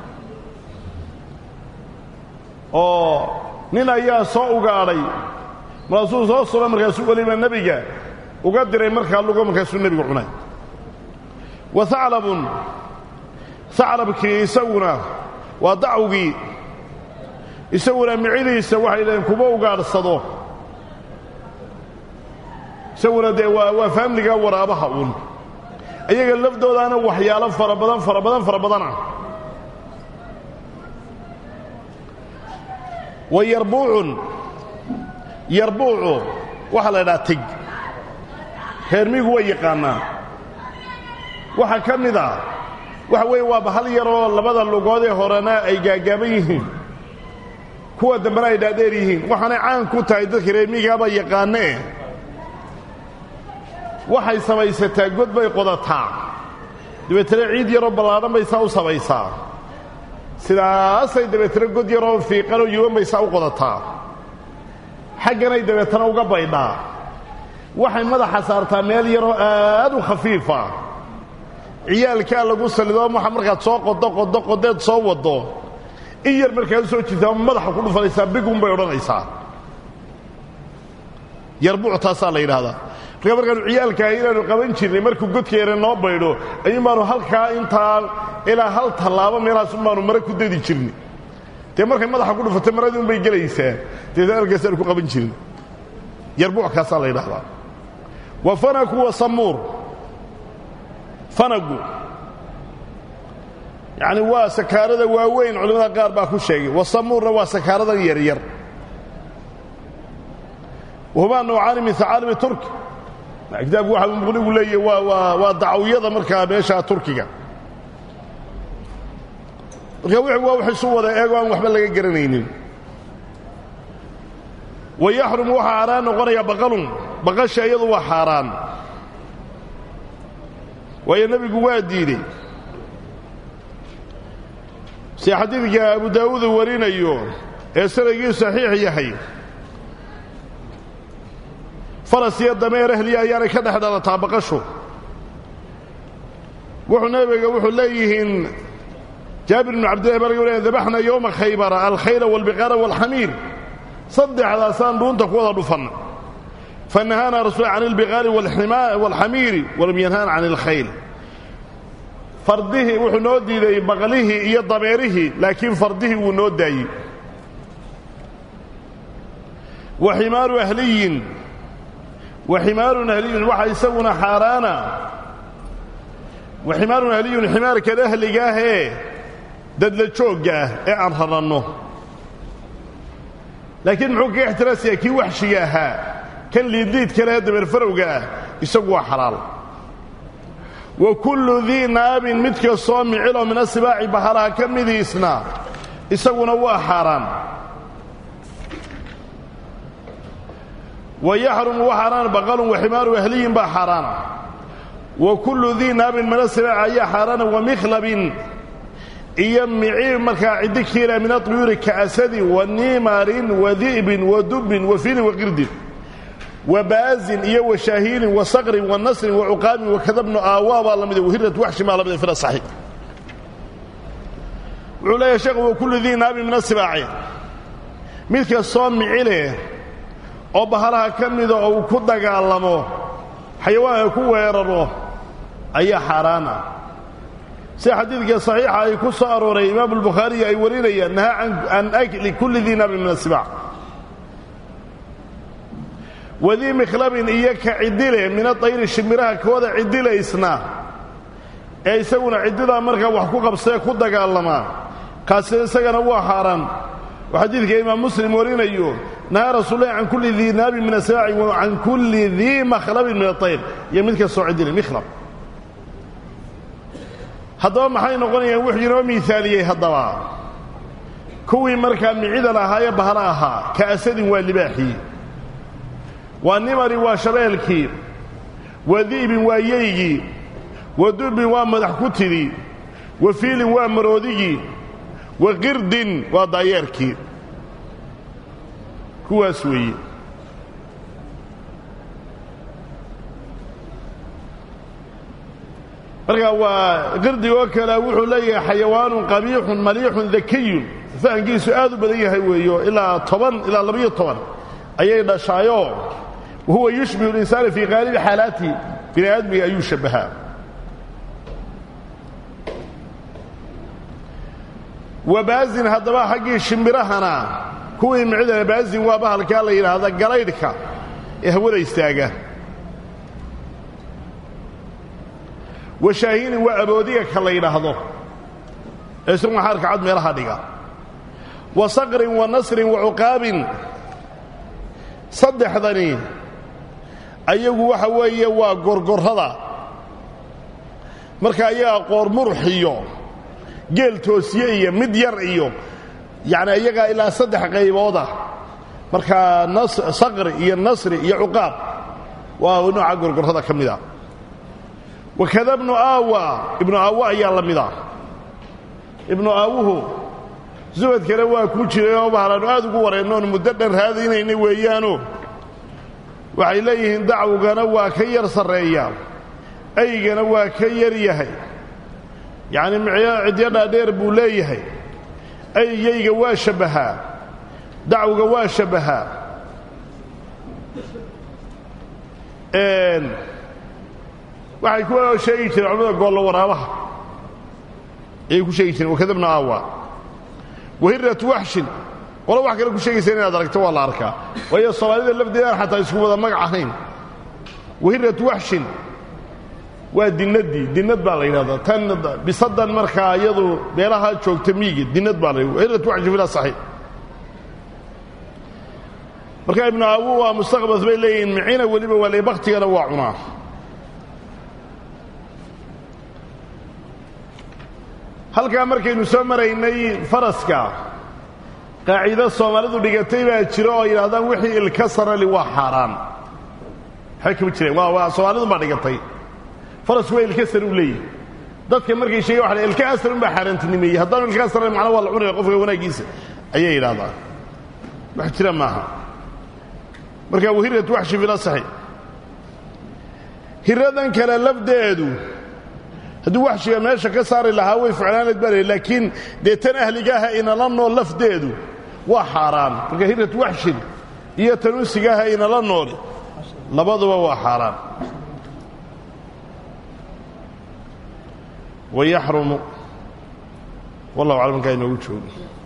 oo nin ayaa soo ugaadhay markaasuu soo suba markaasuu weliba nebiga uga diray markaa lugo markaasuu nebigu cunay wa haclabun haclabkii isaguna waa dacwgii isaguna micidiisa waxay dhaheen kuma ugaadhsado isaguna dee waa waa faamliga waraabaha uun iyaga laftoodaana waxyaalo fara badan fara badan fara badana wa yarbuucun yarbuucu waxaa la idhaha tig reermigu way yaqaanaa waxaa ka mid a waxa weeye waa bahal yaroo labada lugoodee horena ay gaagaaban yihiin kuwa dambena ay dhaadheer yihiin waxaanay caan ku tahay dadka reermigaaba yaqaanee waxay samaysataa god bay qodataa dabeetana ciid yaroo ballaadhan bay saa u samaysaa sidaasay dabeetana god yaroo fiiqanoo yuban bay saa u qodataa xagganay dabeetana uga baydhaa waxay madaxa saartaa meel yaroo aad u khafiifa ciyaalkaa lagu sallidoo waxa markaad soo qodo qodo qodeed soo waddo in yar markaad u soo jirtaa madaxa ku dhufanaysaa bigun bay odhanaysaa yarbuuc taasaa la yidhaahdaa marka markaanu ciyaalkaa inaanu qaban jirnay markuu godkeena noo baydho ayuun baanu halkaa intaa ilaa hal tallaabo meelaasun baanu mare ku dadi jirnay dee markay madaxa ku dhufatay maradii un bay gelaysaa deetna halkaasaanu ku qaban jirnay yarbuuckaasaa la yidhahdaa wa fanaku wa samuur fanagu yacni waa sakaarada waaweyn culimmada qaar baa ku sheegay wa samuurna waa sakaaradan yaryar wahumaa nawcaani min hacaalibi turki kitaabku waxa uu muqnigu leeyahy waa waa waa dacawyada markaa meeshaa turkiga marka w waa wax isu wada eego aan waxba laga garanaynin wa yaxrumu waxaa xaaraan noqonaya baqalun baqasha iyadu waa xaaraan waayo nebigu waa diidey si xadiidka abu daawuud uu warinayo ee sanadkii saxiix yahay faras iyo dameer ahliya ayaanay ka dhex dhalataa baqashu wuxuu nebiga wuxuu leeyihiin jaabir bnu cabdillahi baa laga wariya dabaxna yowma khaybara alkhayla waalbiqaara waalxamiir saddexdaasaan dhuunta ku wada dhufanna fanahaana rasul can ilbiqaari waalxamiiri walam yanhaana can ilkhayl fardihii wuxuu noo diiday baqlihii iyo dameerihii laakiin fardihii wuu noo daayey wa ximaaru ahliyin wa ximaarun ahliyun waxa isaguna xaaraana wa ximaarun ahliyun ximaarkan ahliga ah ee dadla joogga ah ee aan raranno laakiin muxuu kaga ixtiraasaya kii waxshiga ahaa kan liidliidka leh dameerfarowga ah isagu waa xalaal wa kullu dii naabin mid kastoo miciloo min asibaaci bahalaha ka midiisna isaguna waa xaaraan wa yaxrumu wa xaaraan baqalun wa ximaaru ahliyin baa xaaraana wa kullu dii naabin min asibaaci ayaa xaaraana wa mikhlabin iyo mici markaa ciddi kiila min aطuyuuri kaasadin wa niimarin wa di'bin wa dubbin wa filin wa qirdin wa baazin iyo wa shaahiilin wa saqrin wa nasrin wa cuqaamin wa kadabnu aawaa baa la mida wahirrat waxshi maa la mida fil asaxi wuxuu leeyahay sheekhu wa kullu dii naabin min asibaaci mid kastoo mici leh oo bahalaha ka mida oo uu ku dagaalamo xayawaanka ku weeraro ayaa xaaraan ah sida xadiidka saxiixa ay ku soo arooray imaamu albukhaariyi ay warinayaan nahaa can akli kulli dii naabin min asibaac wadii mikhlabin iyo ka cidile min adayri shimiraha kooda cidilaysna ee isaguna ciddidaa markaa wax ku qabsee ku dagaalamaa kaasi isagana waa xaaraan oo xadiidka imaam muslim warinayo nahaa rasuulahi can kulli dii naabin min asibaaci wa can kulli dii makhlabin min adayr iyo mid kastoo cidile mikhlab haddaba maxay noqonayaan wuxuu inoo miaaliyey haddaba kuwii markaa micida lahaayee bahalo ahaa ka asadin waa libaaxii waa nimari waa shabeelkii wa di'bin waa yeygii wa dubbin waa madax ku tidhi wa fiilin waa maroodigii wa qirdin waa daayeerkii kuwaas weeye markaa waa qirdigoo kale wuxuu leeyahay xayawaanun qabiixun maliixun dakiyun fahankiisu aad u badan yahay weeyo ilaa toban ilaa labiyo toban ayay dhashaayoo wahuwa yushbihu linsaana fii qaalibi xaalaatihi bini aadmiga ayuu shabbahaa wabaazin haddaba xaggii shimbirahana kuwii micdana baazin waa bahalkaa la yidhaahda galaydhka ee hawada istaaga washaahinin waa aboodiga ka la yidhaahdo ee isaguna xaarka cad meelaha dhiga wa saqrin wa nasrin wa cuqaabin saddexdani ayagu waxa weeye waa gorgorrada marka ayagaa qoor murux iyo geel toosiye iyo mid yar iyo yacni iyagaa ilaa saddex qaybooda markaa saqri iyo nasri iyo cuqaab waa nooca gorgorrada ka mida wakada ibnu aawa ibnu aawa ayaa la mida ibnu aawuhu subadkana waa ku jiray oo bahalaanu aad ugu wareennoon muddo dhan raadinaynay weeyaano waxay leeyihiin dacwgana waa ka yar sarreeyaa aygana waa ka yar yahay yacni micyo cidyo dhaadheer buu leeyahay aygayga waa shabbahaa dacwga waa shabbahaa waxay ku sheegi jireen culamada goollo waraabaha ayay ku sheegi jireen wakadabna aawa wahiratu waxshin qolo wax kale ku sheegaysa inaad aragto waa la arkaa waayo soomaalida lafdeedaan xataa isku wada magac ahayn wahiratu waxshin waa dinadii dinad baa la yidhahdaa tan bisadan markaa iyadu meelaha joogta miigi dinad baa la yidhahda wahiratu waxshin fila saxiix marka ibnu awu waa mustaqbas bay leeyihiin micina weliba waa le baktigana waa cunaa halkaa markaynu soo maraynay faraska qaaciido soomaalidu dhigatay baa jiro oo yidhahdaan wixii ilka sarali waa xaaraan waxay kama jireen waa waa soomaalidu baa dhigatay farasku waa ilka sare u leeyahy dadka markay sheegen waxa ilka asar un baa xaaraantinimeeyey haddaanu ilka saran macna waa la cunaya qofka wanaaggiisa ayay yidhahdaan wax jira maaha marka wahiratu waxshi fil asaxi hiradan kale lafdeedu hadduu waxshiga meesha ka saari lahaa way ficlaanayd baa laakiin dee tan ahligaaha inala nool lafdeedu waa xaaraan marka hiratu waxshin iyo tan unsigaaha inala nooli labaduba waa xaaraan wayaxrumu wallahu aclam markaa inoogu joogo